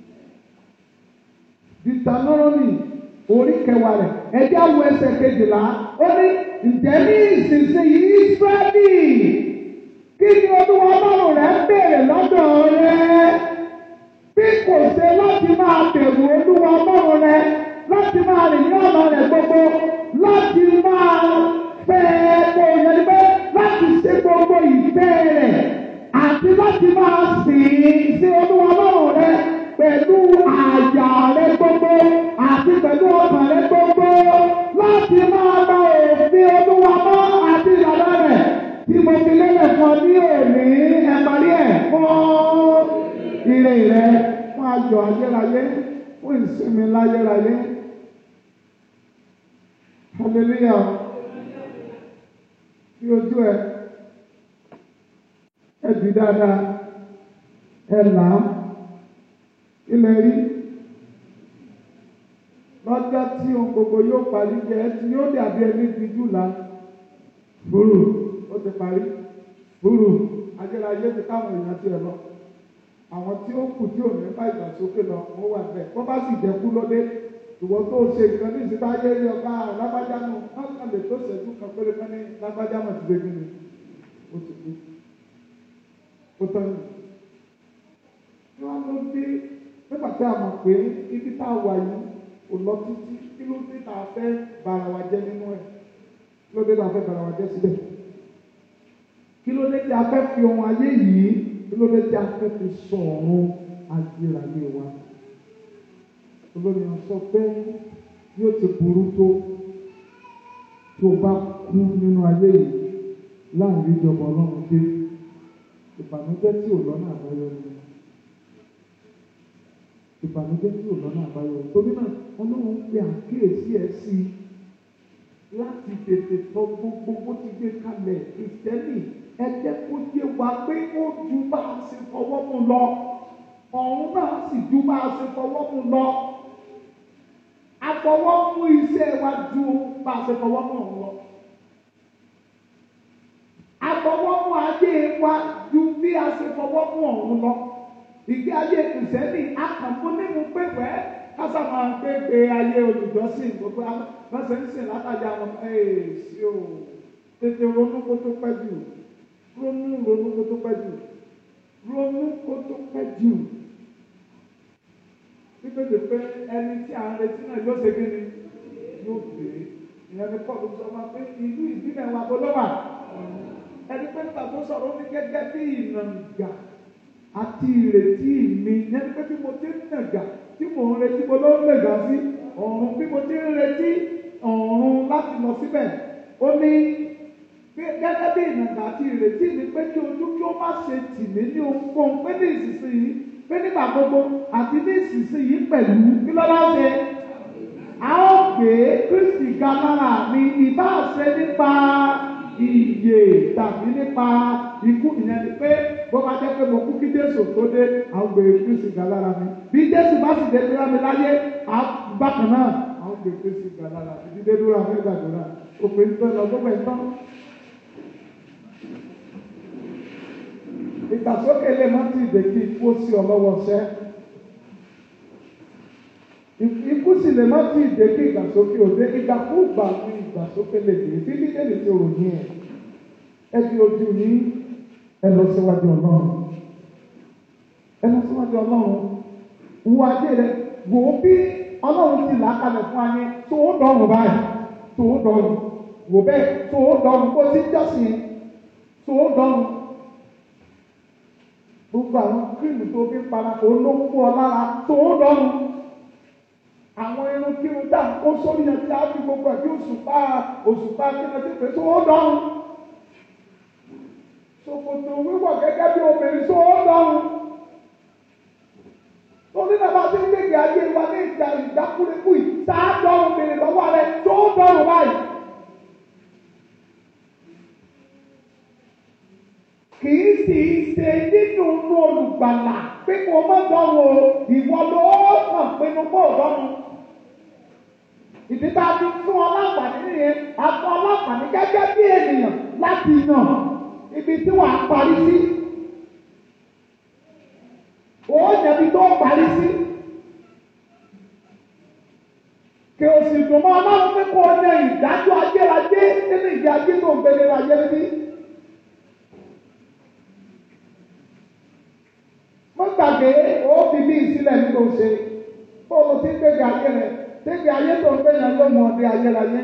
Deuteronomy orí kẹwàá rẹ̀ ẹjẹ́ àwọn ẹsẹ̀ kejìlá ó ní ǹjẹ́ ní ìsinsìnyí Ísírẹ́lì kí ni olúwa ọlọ́run rẹ̀ ń béèrè lọ́dọ̀ rẹ̀ bí kò ṣe láti máa bẹ̀rù olúwa ọlọ́run rẹ̀ láti máa rìn ní ọ̀nà rẹ̀ gbogbo láti máa fẹ́ kó yẹn pé láti ṣe gbogbo ìfẹ́ rẹ̀ àti láti máa sìn sí olúwa ọlọ́run rẹ̀ pẹ̀lú àyà rẹ̀ gbogbo àti pẹ̀lú ọkàn rẹ̀ gbogbo láti máa gba òfin olúwa mọ́ àti ìlànà rẹ̀ tí mo fi lélẹ̀ fún ọ ní òní ẹ̀parí ẹ̀ fún ire rẹ̀ fún ayọ̀ ayérayé fún ìsinmi láyérayé. hallelujah kí ojú ẹ ẹ dì dáadáa ẹ là á ilẹ̀ rí lọ́jọ́ tí ohun gbogbo yóò parí jẹ́ ẹ tí yóò dàbí ẹni ti jùlá fúrù ó ti parí fúrù ajẹ́láyé ti káwọn èèyàn tiẹ̀ lọ àwọn tí ó kù tí ò ní bá ìgbàsókè lọ wọ́n wà bẹ́ẹ̀ wọ́n bá sì jẹ́kú lóde ìwọ tó ṣe nǹkan ní ìsìta ayé rí ọ̀gá lágbájá náà wọ́n kàn lè tó ṣẹ́jú kan péré kan ní lágbájá náà ti dé kí ni ó ti kú ó tán ní. wọ́n ló dé nígbà tí a mọ̀ pé ibi tá a wà yìí kò lọ títí kí ló dé tá a fẹ́ bara wa jẹ́ nínú ẹ̀ kí ló dé tá a fẹ́ bara wa jẹ́ síbẹ̀ kí ló dé tí a fẹ́ fi ohun ayé yìí kí ló dé tí a fẹ́ fi sọ ọ̀run ayérayé wa olóyìn sọ pé yóò ti burú tó tí o bá kú nínú ayé yìí láàrin ìjọba ọlọ́run dé ìbànújẹ́ tí ò lọ́nà àbáyọ ni ìbànújẹ́ tí ò lọ́nà àbáyọ torí náà ọlọ́run ń pe àkíyèsí ẹ̀ sí i láti tètè tọ gbogbo bó ti gbé kalẹ̀ ìtẹ́lì ẹ jẹ́ kó yé wa pé ó ju bá a ṣe fọwọ́ mú lọ ọ̀run náà sì ju bá a ṣe fọwọ́ mú lọ afọwọ́ mú iṣẹ́ wa ju bá a ṣe fọwọ́ mú ọ̀run lọ afọwọ́ mú ayé wa ju bí a ṣe fọwọ́ mú ọ̀run lọ ìgbé ayé kìsẹ́nì akànfún nínú pépẹ́ kásá máa ń pé pé ayé olùjọ́sìn gbogbo lọ́sẹ̀ ń sìn látàjà àwọn èèṣì o tètè ronú kó tó pẹ́ jù ronú ronú kó tó pẹ́ jù ronú kó tó pẹ́ jù nítorí pé ẹni tí à ń retí náà yóò ṣe kíni yóò gbé ìyẹn ní pọ́ọ̀lù sọ ma pé ìlú ìbílẹ̀ wa gbọ́dọ̀ wà ẹni pé nígbà tó sọ̀rọ̀ ní gẹ́gẹ́ bí ìnàǹgà àti ìrètí mi yẹn ní pé bí mo ti ń nàgà tí mò ń retí mo ló ń nàgà sí ọ̀run bí mo ti ń retí ọ̀run láti lọ síbẹ̀ ó ní gẹ́gẹ́ bí ìnàgà àti ìrètí mi pé kí ojú kí ó má ṣe tì mí ní ohunkóhun pé ní ìsinsìnyí pé nígbà gbogbo àti ní ìsinsìnyí pẹ̀lú kí ló bá ṣe a ó gbé Kristi ga lára mi ìbá ṣe nípa ìyè tàbí nípa ikú ìyẹn ni pé bó bá jẹ́ pé mo kú kí Jésù tó dé àwọn gbé Kristi ga lára mi bí Jésù bá sì dé dúró mi láyé bákan náà àwọn gbé Kristi ga lára mi dídé dúró mi gbàdúrà òpin tó lọ gbogbo ẹ̀ tán. ìgbàsókè lè má ti dè kí ikú sí ọ lọ́wọ́ sẹ́ ikú sì lè má ti dè kí ìgbàsókè òde ìgbàkúgbà ní ìgbàsókè lè dè bí bíbélì ti ròyìn ẹ̀ ẹ di ojú yín ẹ lọ síwájú ọlọ́run ẹ lọ síwájú ọlọ́run wo adé rẹ wò ó bí ọlọ́run ti là á kalẹ̀ fún ayé tó ó dọ̀rùn báyìí tó ó dọ̀rùn wò bẹ́ẹ̀ tó ó dọ̀rùn kó tí jọ́sìn tó ó dọ̀rùn gbogbo àwọn kírìmù tó fi para olóńgbò ọlára tó ó dọ̀rùn àwọn irun kírun dà ó sórí yẹn tí a fi gbogbo ẹ̀ bí òṣùpá òṣùpá kírun ti pè tó ó dọ̀rùn ṣòkòtò wíwọ̀ gẹ́gẹ́ bí obìnrin tó ó dọ̀rùn torí náà bá ti ń gbègbè ayé wa ní ìjà ìdákúrekú yìí tá a dọ̀rùn bèrè lọ́wọ́ rẹ tó ó dọ̀rùn báyìí. kì í sì í ṣe nínú inú olùgbàlà pé kò má dọ̀rùn o ìwọ ló kàn pinnu kó o dọ̀rùn. ìdí tá a fi fún ọlọ́pàá nìyẹn a fún ọlọ́pàá ní gẹ́gẹ́ bí ènìyàn láti yàn ibi tí wàá parí sí. Ó yẹbi tó parí sí. Kì o sì dùn mọ́ ọlọ́run pé kó o ní ìdájọ́ ayérayé nínú ìgbé ayé tó ń gbélé ayé níbí. Mo gbàgbé ó fi bí ìsílẹ̀ nínú ṣe. Bóòlù tí ń gbégbé ayé rẹ̀, gbégbé ayé tó ń gbé yẹn ló mọ̀ ọdẹ ayérayé.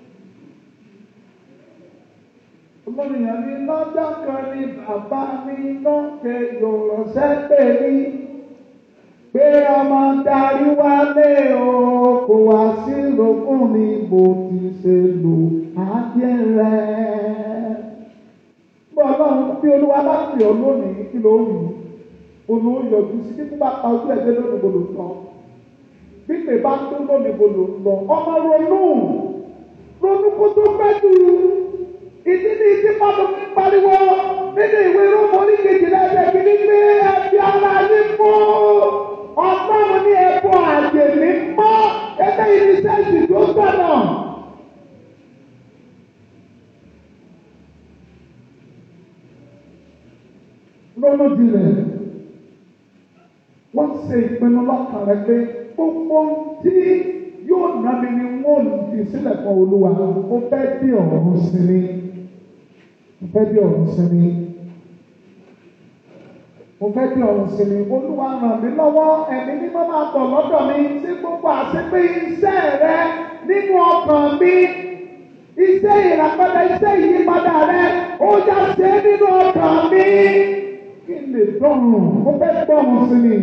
Olóyìn ní lọ́jọ́ kan ní bàbá mi lókè yòrò sẹ́pẹ̀ mi. Pé ọmọ darí wálé o, kò wá sí lókun mi bó ti ṣe lò ayé rẹ̀. Bí ọlọ́run bí olúwa bá pè ọ́ lónìí kí ló wù ú? Olúwo yọjú sí títí bá pa ojú ẹgbẹ́ lónìí bò ló ń lọ. Bí pè bá tó lónìí bò ló ń lọ. Ọmọ ronú ronú kó tó pẹ́ jù ìdí ní ìdí pàtó fi ń pariwo nínú ìwé rómọ oníkejìlá ẹsẹ̀ kìíní pé ẹbí ara yín mọ́ ọlọ́run ní ẹ̀bùn àjè mi mọ́ ẹgbẹ́ ìníṣẹ́sì tó gbọ̀nà. lọ́nà jìnlẹ̀ wọ́n ṣe ìpinnu lọ́kàn rẹ pé gbogbo tí yóò ná mi ni wọ́n fi sílẹ̀ fún olúwa ó fẹ́ bí ọ̀run sinmi mo fẹ́ bí ọ̀run sinmi mo fẹ́ bí ọ̀run sinmi olúwa ràn mí lọ́wọ́ ẹ̀mí mímọ́ máa bọ̀ lọ́dọ̀ mi sí gbogbo àṣepé iṣẹ́ rẹ nínú ọkàn mi iṣẹ́ ìràpadà iṣẹ́ ìyípadà rẹ ó já ṣe nínú ọkàn mi kí n lè gbọ́rùn mo fẹ́ gbọ́rùn sí ni.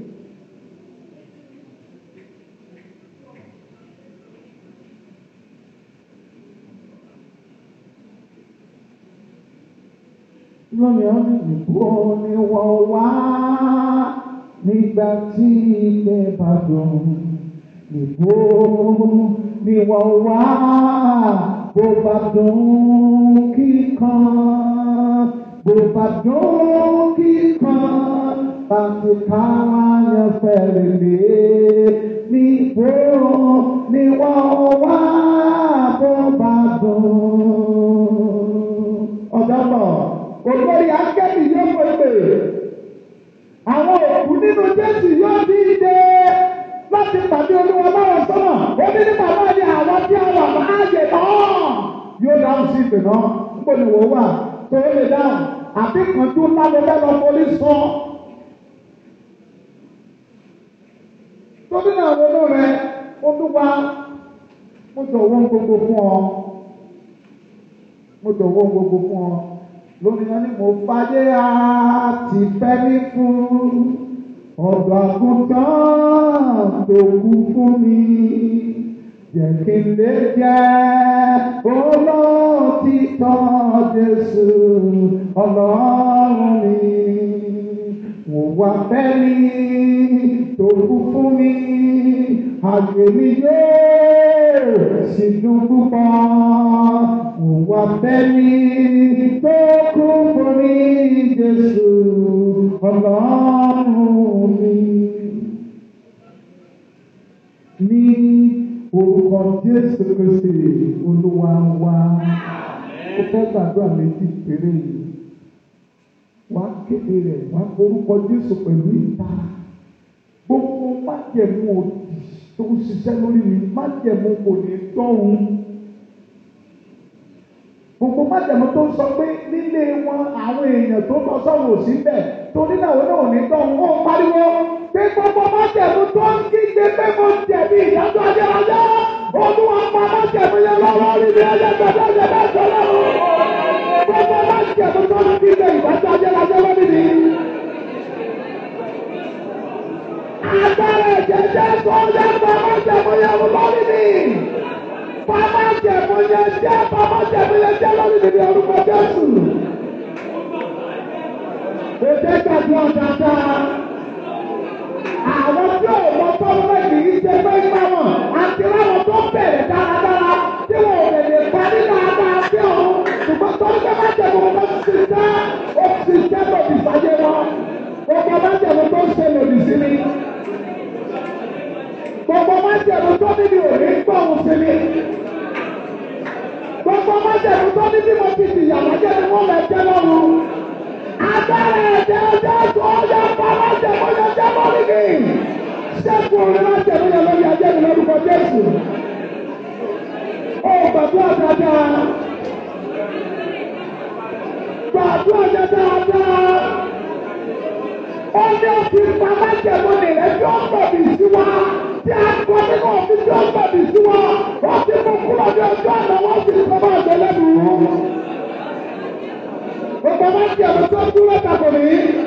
lónìí wọn ní ìbò ni wọ́n wá nígbà tí ilẹ̀ bá dùn ìbò ni wọ́n wá bó bá dùn kíkan bó bá dùn kíkan láti káwá yẹn fẹ́rẹ̀ lé níbo ni wọ́n wá bó bá dùn. ọ̀dọ́ bọ̀ ògbórí akẹ́bí yóò pèpè àwọn òkú nínú jésù yóò díje láti pàdé olúwa báwọn sọ́nà ó ní nípa náà ní àwọn tí a wà láàyè náà yóò dáhùn sí ìpè náà níbo ni wọ́n wà tó o lè dáhùn àbí kanjú ńlá ló fẹ́ lọ forí sọ. tóbi náà ronú rẹ olúwa mo jọ̀wọ́ gbogbo fún ọ mo jọ̀wọ́ gbogbo fún ọ lónìí wọn ni mo fàyè àti fẹ́mi fún ọ̀dọ̀ àgùntàn tó kú fún mi jẹ́ kí n lè jẹ́ olóòtítọ́ Jésù ọlọ́run mi mo wá fẹ́mi tó kú fún mi àgbè mi yóò sì dùn púpọ̀ mo wá fẹ́mi tó kú fún mi Jésù ọlọ́run mi. Ní orúkọ Jésù Kristi Olúwa wa, ó fẹ́ gbàdúrà méjì péré yìí. Wá kéde rẹ̀ wá orúkọ Jésù pẹ̀lú ìtara. Gbogbo májẹ̀mú òdì tó ń ṣiṣẹ́ lórí mi, májẹ̀mú kò ní tọ́hún gbogbo májèmú tó ń sọ pé nílé wọn àwọn èèyàn tó lọ sọ́wọ́ sí bẹ̀ torí náà wọn náà ní tọ́ wọn pariwo pé gbogbo májèmú tó ń kígbe pé mo jẹ̀bi ìdájọ́ ayérayé olúwa pa májèmú yẹn lọ́wọ́ rí mi ẹyẹ gbẹdẹ ẹyẹ bẹ́ẹ̀ sọ lọ́wọ́ gbogbo májèmú tó ń kígbe ìdájọ́ ayérayé lórí mi. agbára ẹ̀jẹ̀ jẹ́ sọ́jà pa májèmú yẹn lórí mi pàmò jẹ̀mú yẹn jẹ́ pàmò jẹ̀mú yẹn jẹ́ lórí níbi orúkọ Jésù. Èdè gbàgbé ọ̀dàdà. Àwọn tí ò mọ tọ́lọ́ yìí ṣe pé gbà wọ́n àti láwọn tó bẹ̀rẹ̀ dáradára tí wọn ò lè lè parí dáadáa sí ọ̀hún. Ṣùgbọ́n tó ń gbé má jẹ̀mú tó ń ṣiṣẹ́ ó ti ṣiṣẹ́ lòdì sáyé wọn. Gbogbo má jẹ̀mú tó ń ṣe lòdì sí mi. Gbogbo má jẹ̀mú tó níbi òní gbọ̀hún sí mi gbogbo májèlú tó ní bí mo ti di ìyàwó jẹ́ ni wọ́n lè jẹ́ lọ́rùn. Agbára ẹ̀jẹ̀ ọjọ́ tó ọjọ́ pa májèlú yẹn jẹ́ lórí mi. Ṣẹ́gun orin májèlú yẹn lórí ajé mi lórúkọ Jésù. Ó gbàdúrà dáadáa. Gbàdúrà yẹn dáadáa. Ó ní òfin pa májèlú nìyẹn tí ó gbọ̀bì sí wa tí a kọ́ nínú òfin tí ó gbọ̀bì sí wa. Wọ́n ti mú kúrò ní ọjọ́ àná wọ́n sì sọ máa jẹ lẹ́nu. Gbogbo máa ń jẹ̀bù tó dúró tako mi.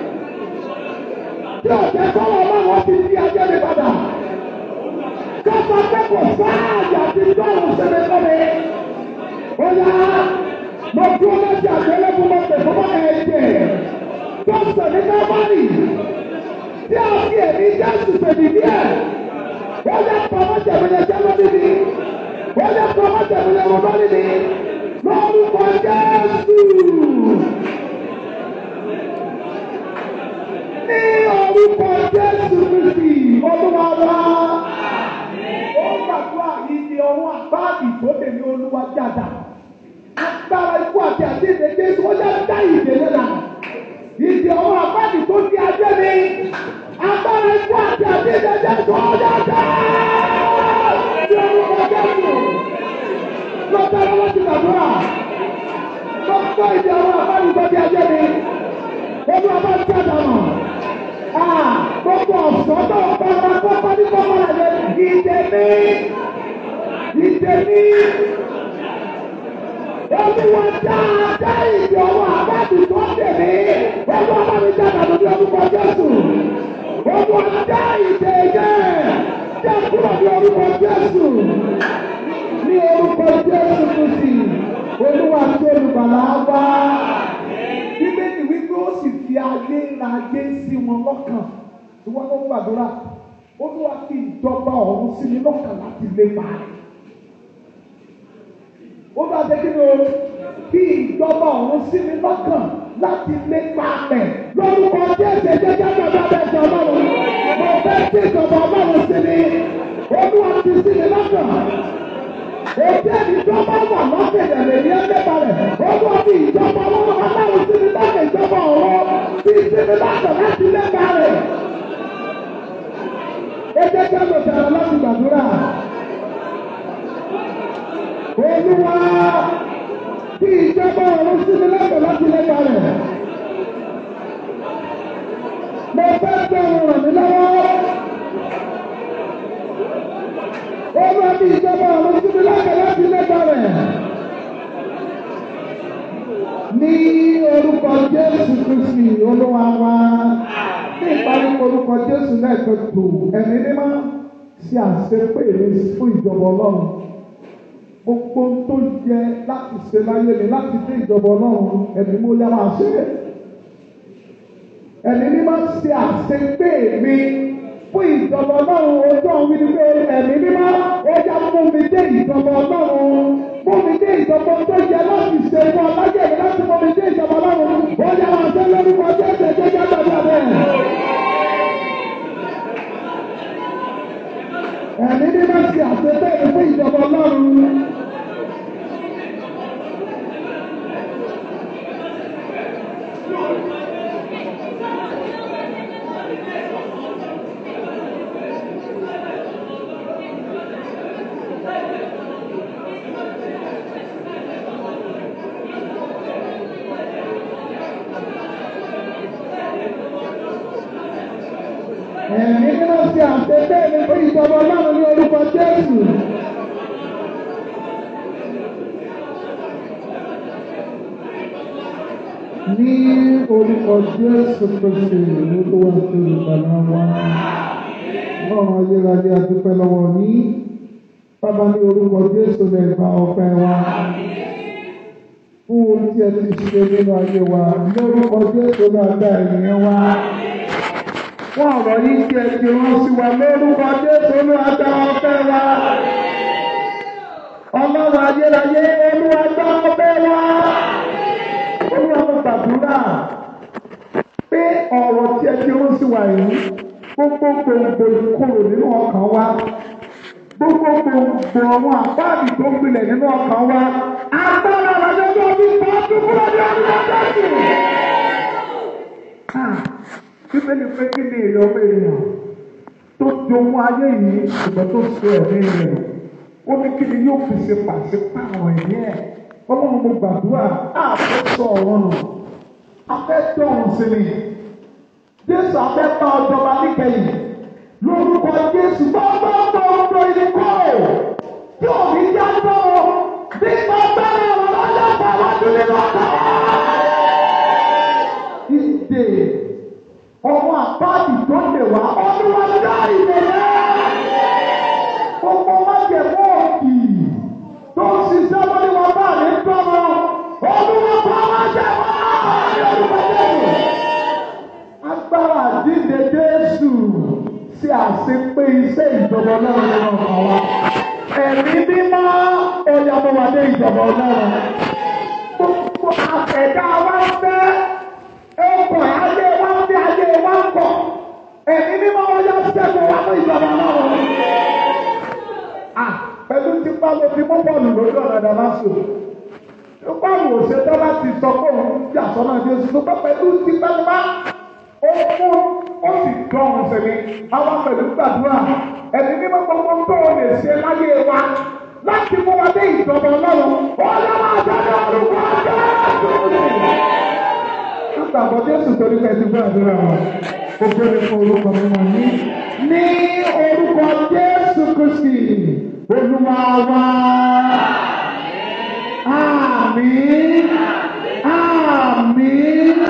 Tí ọ̀jẹ̀ kọ́lọ̀ ọlọ́run ti di ajé mi padà. Kọ́sọ̀ pé kò sáàyè àti dọ́rùn síbi fún mi. Ó yá mo dúró lọ́sí àgbélébùú mo pè fún ẹ̀jẹ̀. Tó sọ ní Kábárì. Tí a fi èmi Jésù pèmí díẹ̀. Ó yá pamọ́ jẹ̀bù yẹn jẹ́ lórí mi wọ́n yẹ kó ọmọ tẹ̀lé lẹ́wọ̀n lórí mi lórúkọ Jésù. Ní orúkọ Jésù Kristi Olúwa wa. Ó gbàdúrà ìdí ọwọ́ àbáàdì tó tẹ̀lé Olúwa jáda. Agbára ikú àti àdéhùn Jésù ó yẹ dá ìdè lẹ́nà. Ìdí ọwọ́ àbáàdì tó di ajé mi. Agbára ikú àti àdéhùn Jésù ó yẹ dá ní orúkọ Jésù lọ́tà lọ́wọ́ ti gbàdúrà lọ́tà ìdí àwọn àbálùkọ́ bí ajé mi olú ọba ti àdàmọ̀ gbogbo ọ̀sán tó ń bá wa kọ́kọ́ ní kọ́kọ́ rẹ̀ lé ìdè mi ìdè mi olúwa dáadáa ìdí ọwọ́ àbálùkọ́ tẹ̀ mí olú ọba mi jáde lórí orúkọ Jésù. Ogun ajá ìdè yẹn jẹ́ kúrò ní orúkọ Jésù. Ní orúkọ Jésù Kristi, Olúwa tí olùgbàlà wá. Bíbélì wípé ó sì fi ayé ra ayé sí wọn lọ́kàn. Ìwọ́n ló ń gbàdúrà. Olúwa fi ìjọba ọ̀run sí mi lọ́kàn láti lépa rẹ̀. Ó bá jẹ́ kí ni o fi ìjọba ọ̀run sí mi lọ́kàn láti lépa rẹ̀. Lórúkọ Jésù ẹ̀jẹ̀ jáde ọ̀dọ́ abẹ́ ìjọ ọlọ́run. Mo fẹ́ tí ìjọba ọlọ́run sí mi. Olúwa ti sí mi lọ́kàn. Òjẹ́ ìjọba wà lọ́kẹ̀dẹ̀ lè ní ẹgbẹ́ta rẹ̀. Olúwa fi ìjọba ọlọ́run aláwọ̀ sí mi lọ́kàn ìjọba ọ̀run. Fi sí mi lọ́kàn láti lépa rẹ̀. Ẹ jẹ́ kí a lọ sọ̀rọ̀ láti gbàdúrà. Olúwa kí ìjọba ọ̀run sí mi lọ́kàn láti lépa rẹ̀. Mo fẹ́ gbé ohun ràn mí lọ́wọ́. Olúwa kí ìjọba ọ̀run sí mi lọ́kàn láti lépa rẹ̀. Ní orúkọ Jésù Kristi Olúwa wa ní ìparí orúkọ Jésù lẹ́ẹ̀kan tó ẹ̀mí mímọ́ ṣe àṣepé mi fún ìjọba Ọlọ́run gbogbo tó yẹ láti ṣe láyé mi láti dé ìjọba Ọlọ́run ẹ̀mí mo yá máa ṣe é ẹ̀mí mímọ́ ṣe àṣepé mi fún ìjọba Ọlọ́run ojú ọ̀hún mi ni pé ẹ̀mí mímọ́ ó yá mú mi dé ìjọba Ọlọ́run mú mi dé ìjọba tó yẹ láti ṣe fún ọlájẹ mi láti mú mi dé ìjọba Ọlọ́run ó yá máa ṣe lórúkọ Jésù ẹ̀jẹ̀ jẹ́ gbàgbà bẹ́ẹ̀. Ẹ̀mí mímọ́ ṣe àṣepé mi fún ìjọba Ọlọ́run. Ẹ̀mí mímọ́ ṣe àṣepé mi fún ìjọba Ọlọ́run ní orúkọ Jésù. Ní orúkọ Jésù Kristi olúwa tó ìgbàlá wa. Ọlọ́run ayérayé adúpẹ́ lọ́wọ́ ní. Bàbá ní orúkọ Jésù lè gba ọpẹ́ wa. Fún ohun tí ẹ ti ṣe nínú ayé wa. Ní orúkọ Jésù náà gba ènìyàn wa fún ọ̀rọ̀ yìí tí ẹ ti rán sí wa lórúkọ Jésù Olúwa gba ọpẹ́ wa. Ọlọ́run ayérayé Olúwa gba ọpẹ́ wa. Olúwa mo gbàdúrà pé ọ̀rọ̀ tí ẹ ti rán sí wa yìí gbogbo gbòǹgbò ìkorò nínú ọkàn wa gbogbo gbòǹgbò àwọn àpáàdì tó ń gbilẹ̀ nínú ọkàn wa agbára àjọyọ̀ bí pàtó kúrò ní ọdún ọdún bíbélì pé kí ni èrè ọmọ ènìyàn tó jogún ayé yìí ṣùgbọ́n tó ṣe ẹ̀mí rẹ̀ ó ní kí ni yóò fi ṣe pàṣípààrọ̀ ẹ̀mí ẹ̀ ọlọ́run mo gbàdúrà àfẹ́ sọ ọ̀rọ̀ nù afẹ́ dọ̀hún sí mi jésù afẹ́ bá ọjọba níkẹyìn lórúkọ jésù gbọ́ngbọ́ngbọ́ngbọ́ ìdíkọ́ tí òbí já gbọ́ nípa bẹ́ẹ̀ ọ̀rọ̀ lọ́jọ́ pàwọ́dún nínú ọ̀tá ìdè ọmọ àpáàdì tó lè wá ọdún wa dá ìbẹ̀rẹ̀. Gbogbo májèmó òkì tó ń ṣiṣẹ́ wọ́n ní wọn bá mi tọ́mọ. Ọdún wọn pa májèmó ní orúkọ Jésù. Agbára àdínde Jésù ṣe àṣepé iṣẹ́ ìjọba ọlọ́run nínú ọkàn wa. Ẹ̀mí mímọ́ ẹ̀yà mo wà ní ìjọba ọlọ́run. Gbogbo àtẹ̀dá wa fẹ́ ọkọ̀ ayé wa ń bí ayé wa ń kọ̀ ẹ̀mí mímọ́ wọn yọ sẹ́gun wa fún ìjọba náà. pẹ̀lú tipa ló fi mú bọ́ọ̀lù lójú ọ̀nà dàmásù. bọ́ọ̀lù òṣèlú bá ti sọ pé òun jà sọ́nà bí oṣù tó pẹ́ pẹ̀lú tipa tipa ó mú ó sì dọ̀hún sẹ́mi àwọn pẹ̀lú gbàdúrà ẹ̀mí mímọ́ gbogbo tó o lè ṣe láyé wa láti mú wa dé ìjọba ọlọ́run ọlọ́run àjọyọ̀ orúkọ ọjọ́ gbàgbọ́ Jésù torí pé ti gbọ́ àdúrà wa. Gbogbo ní fún orúkọ mímọ́ ní. Ní orúkọ Jésù Kristi, Olúwa wa. Àmín.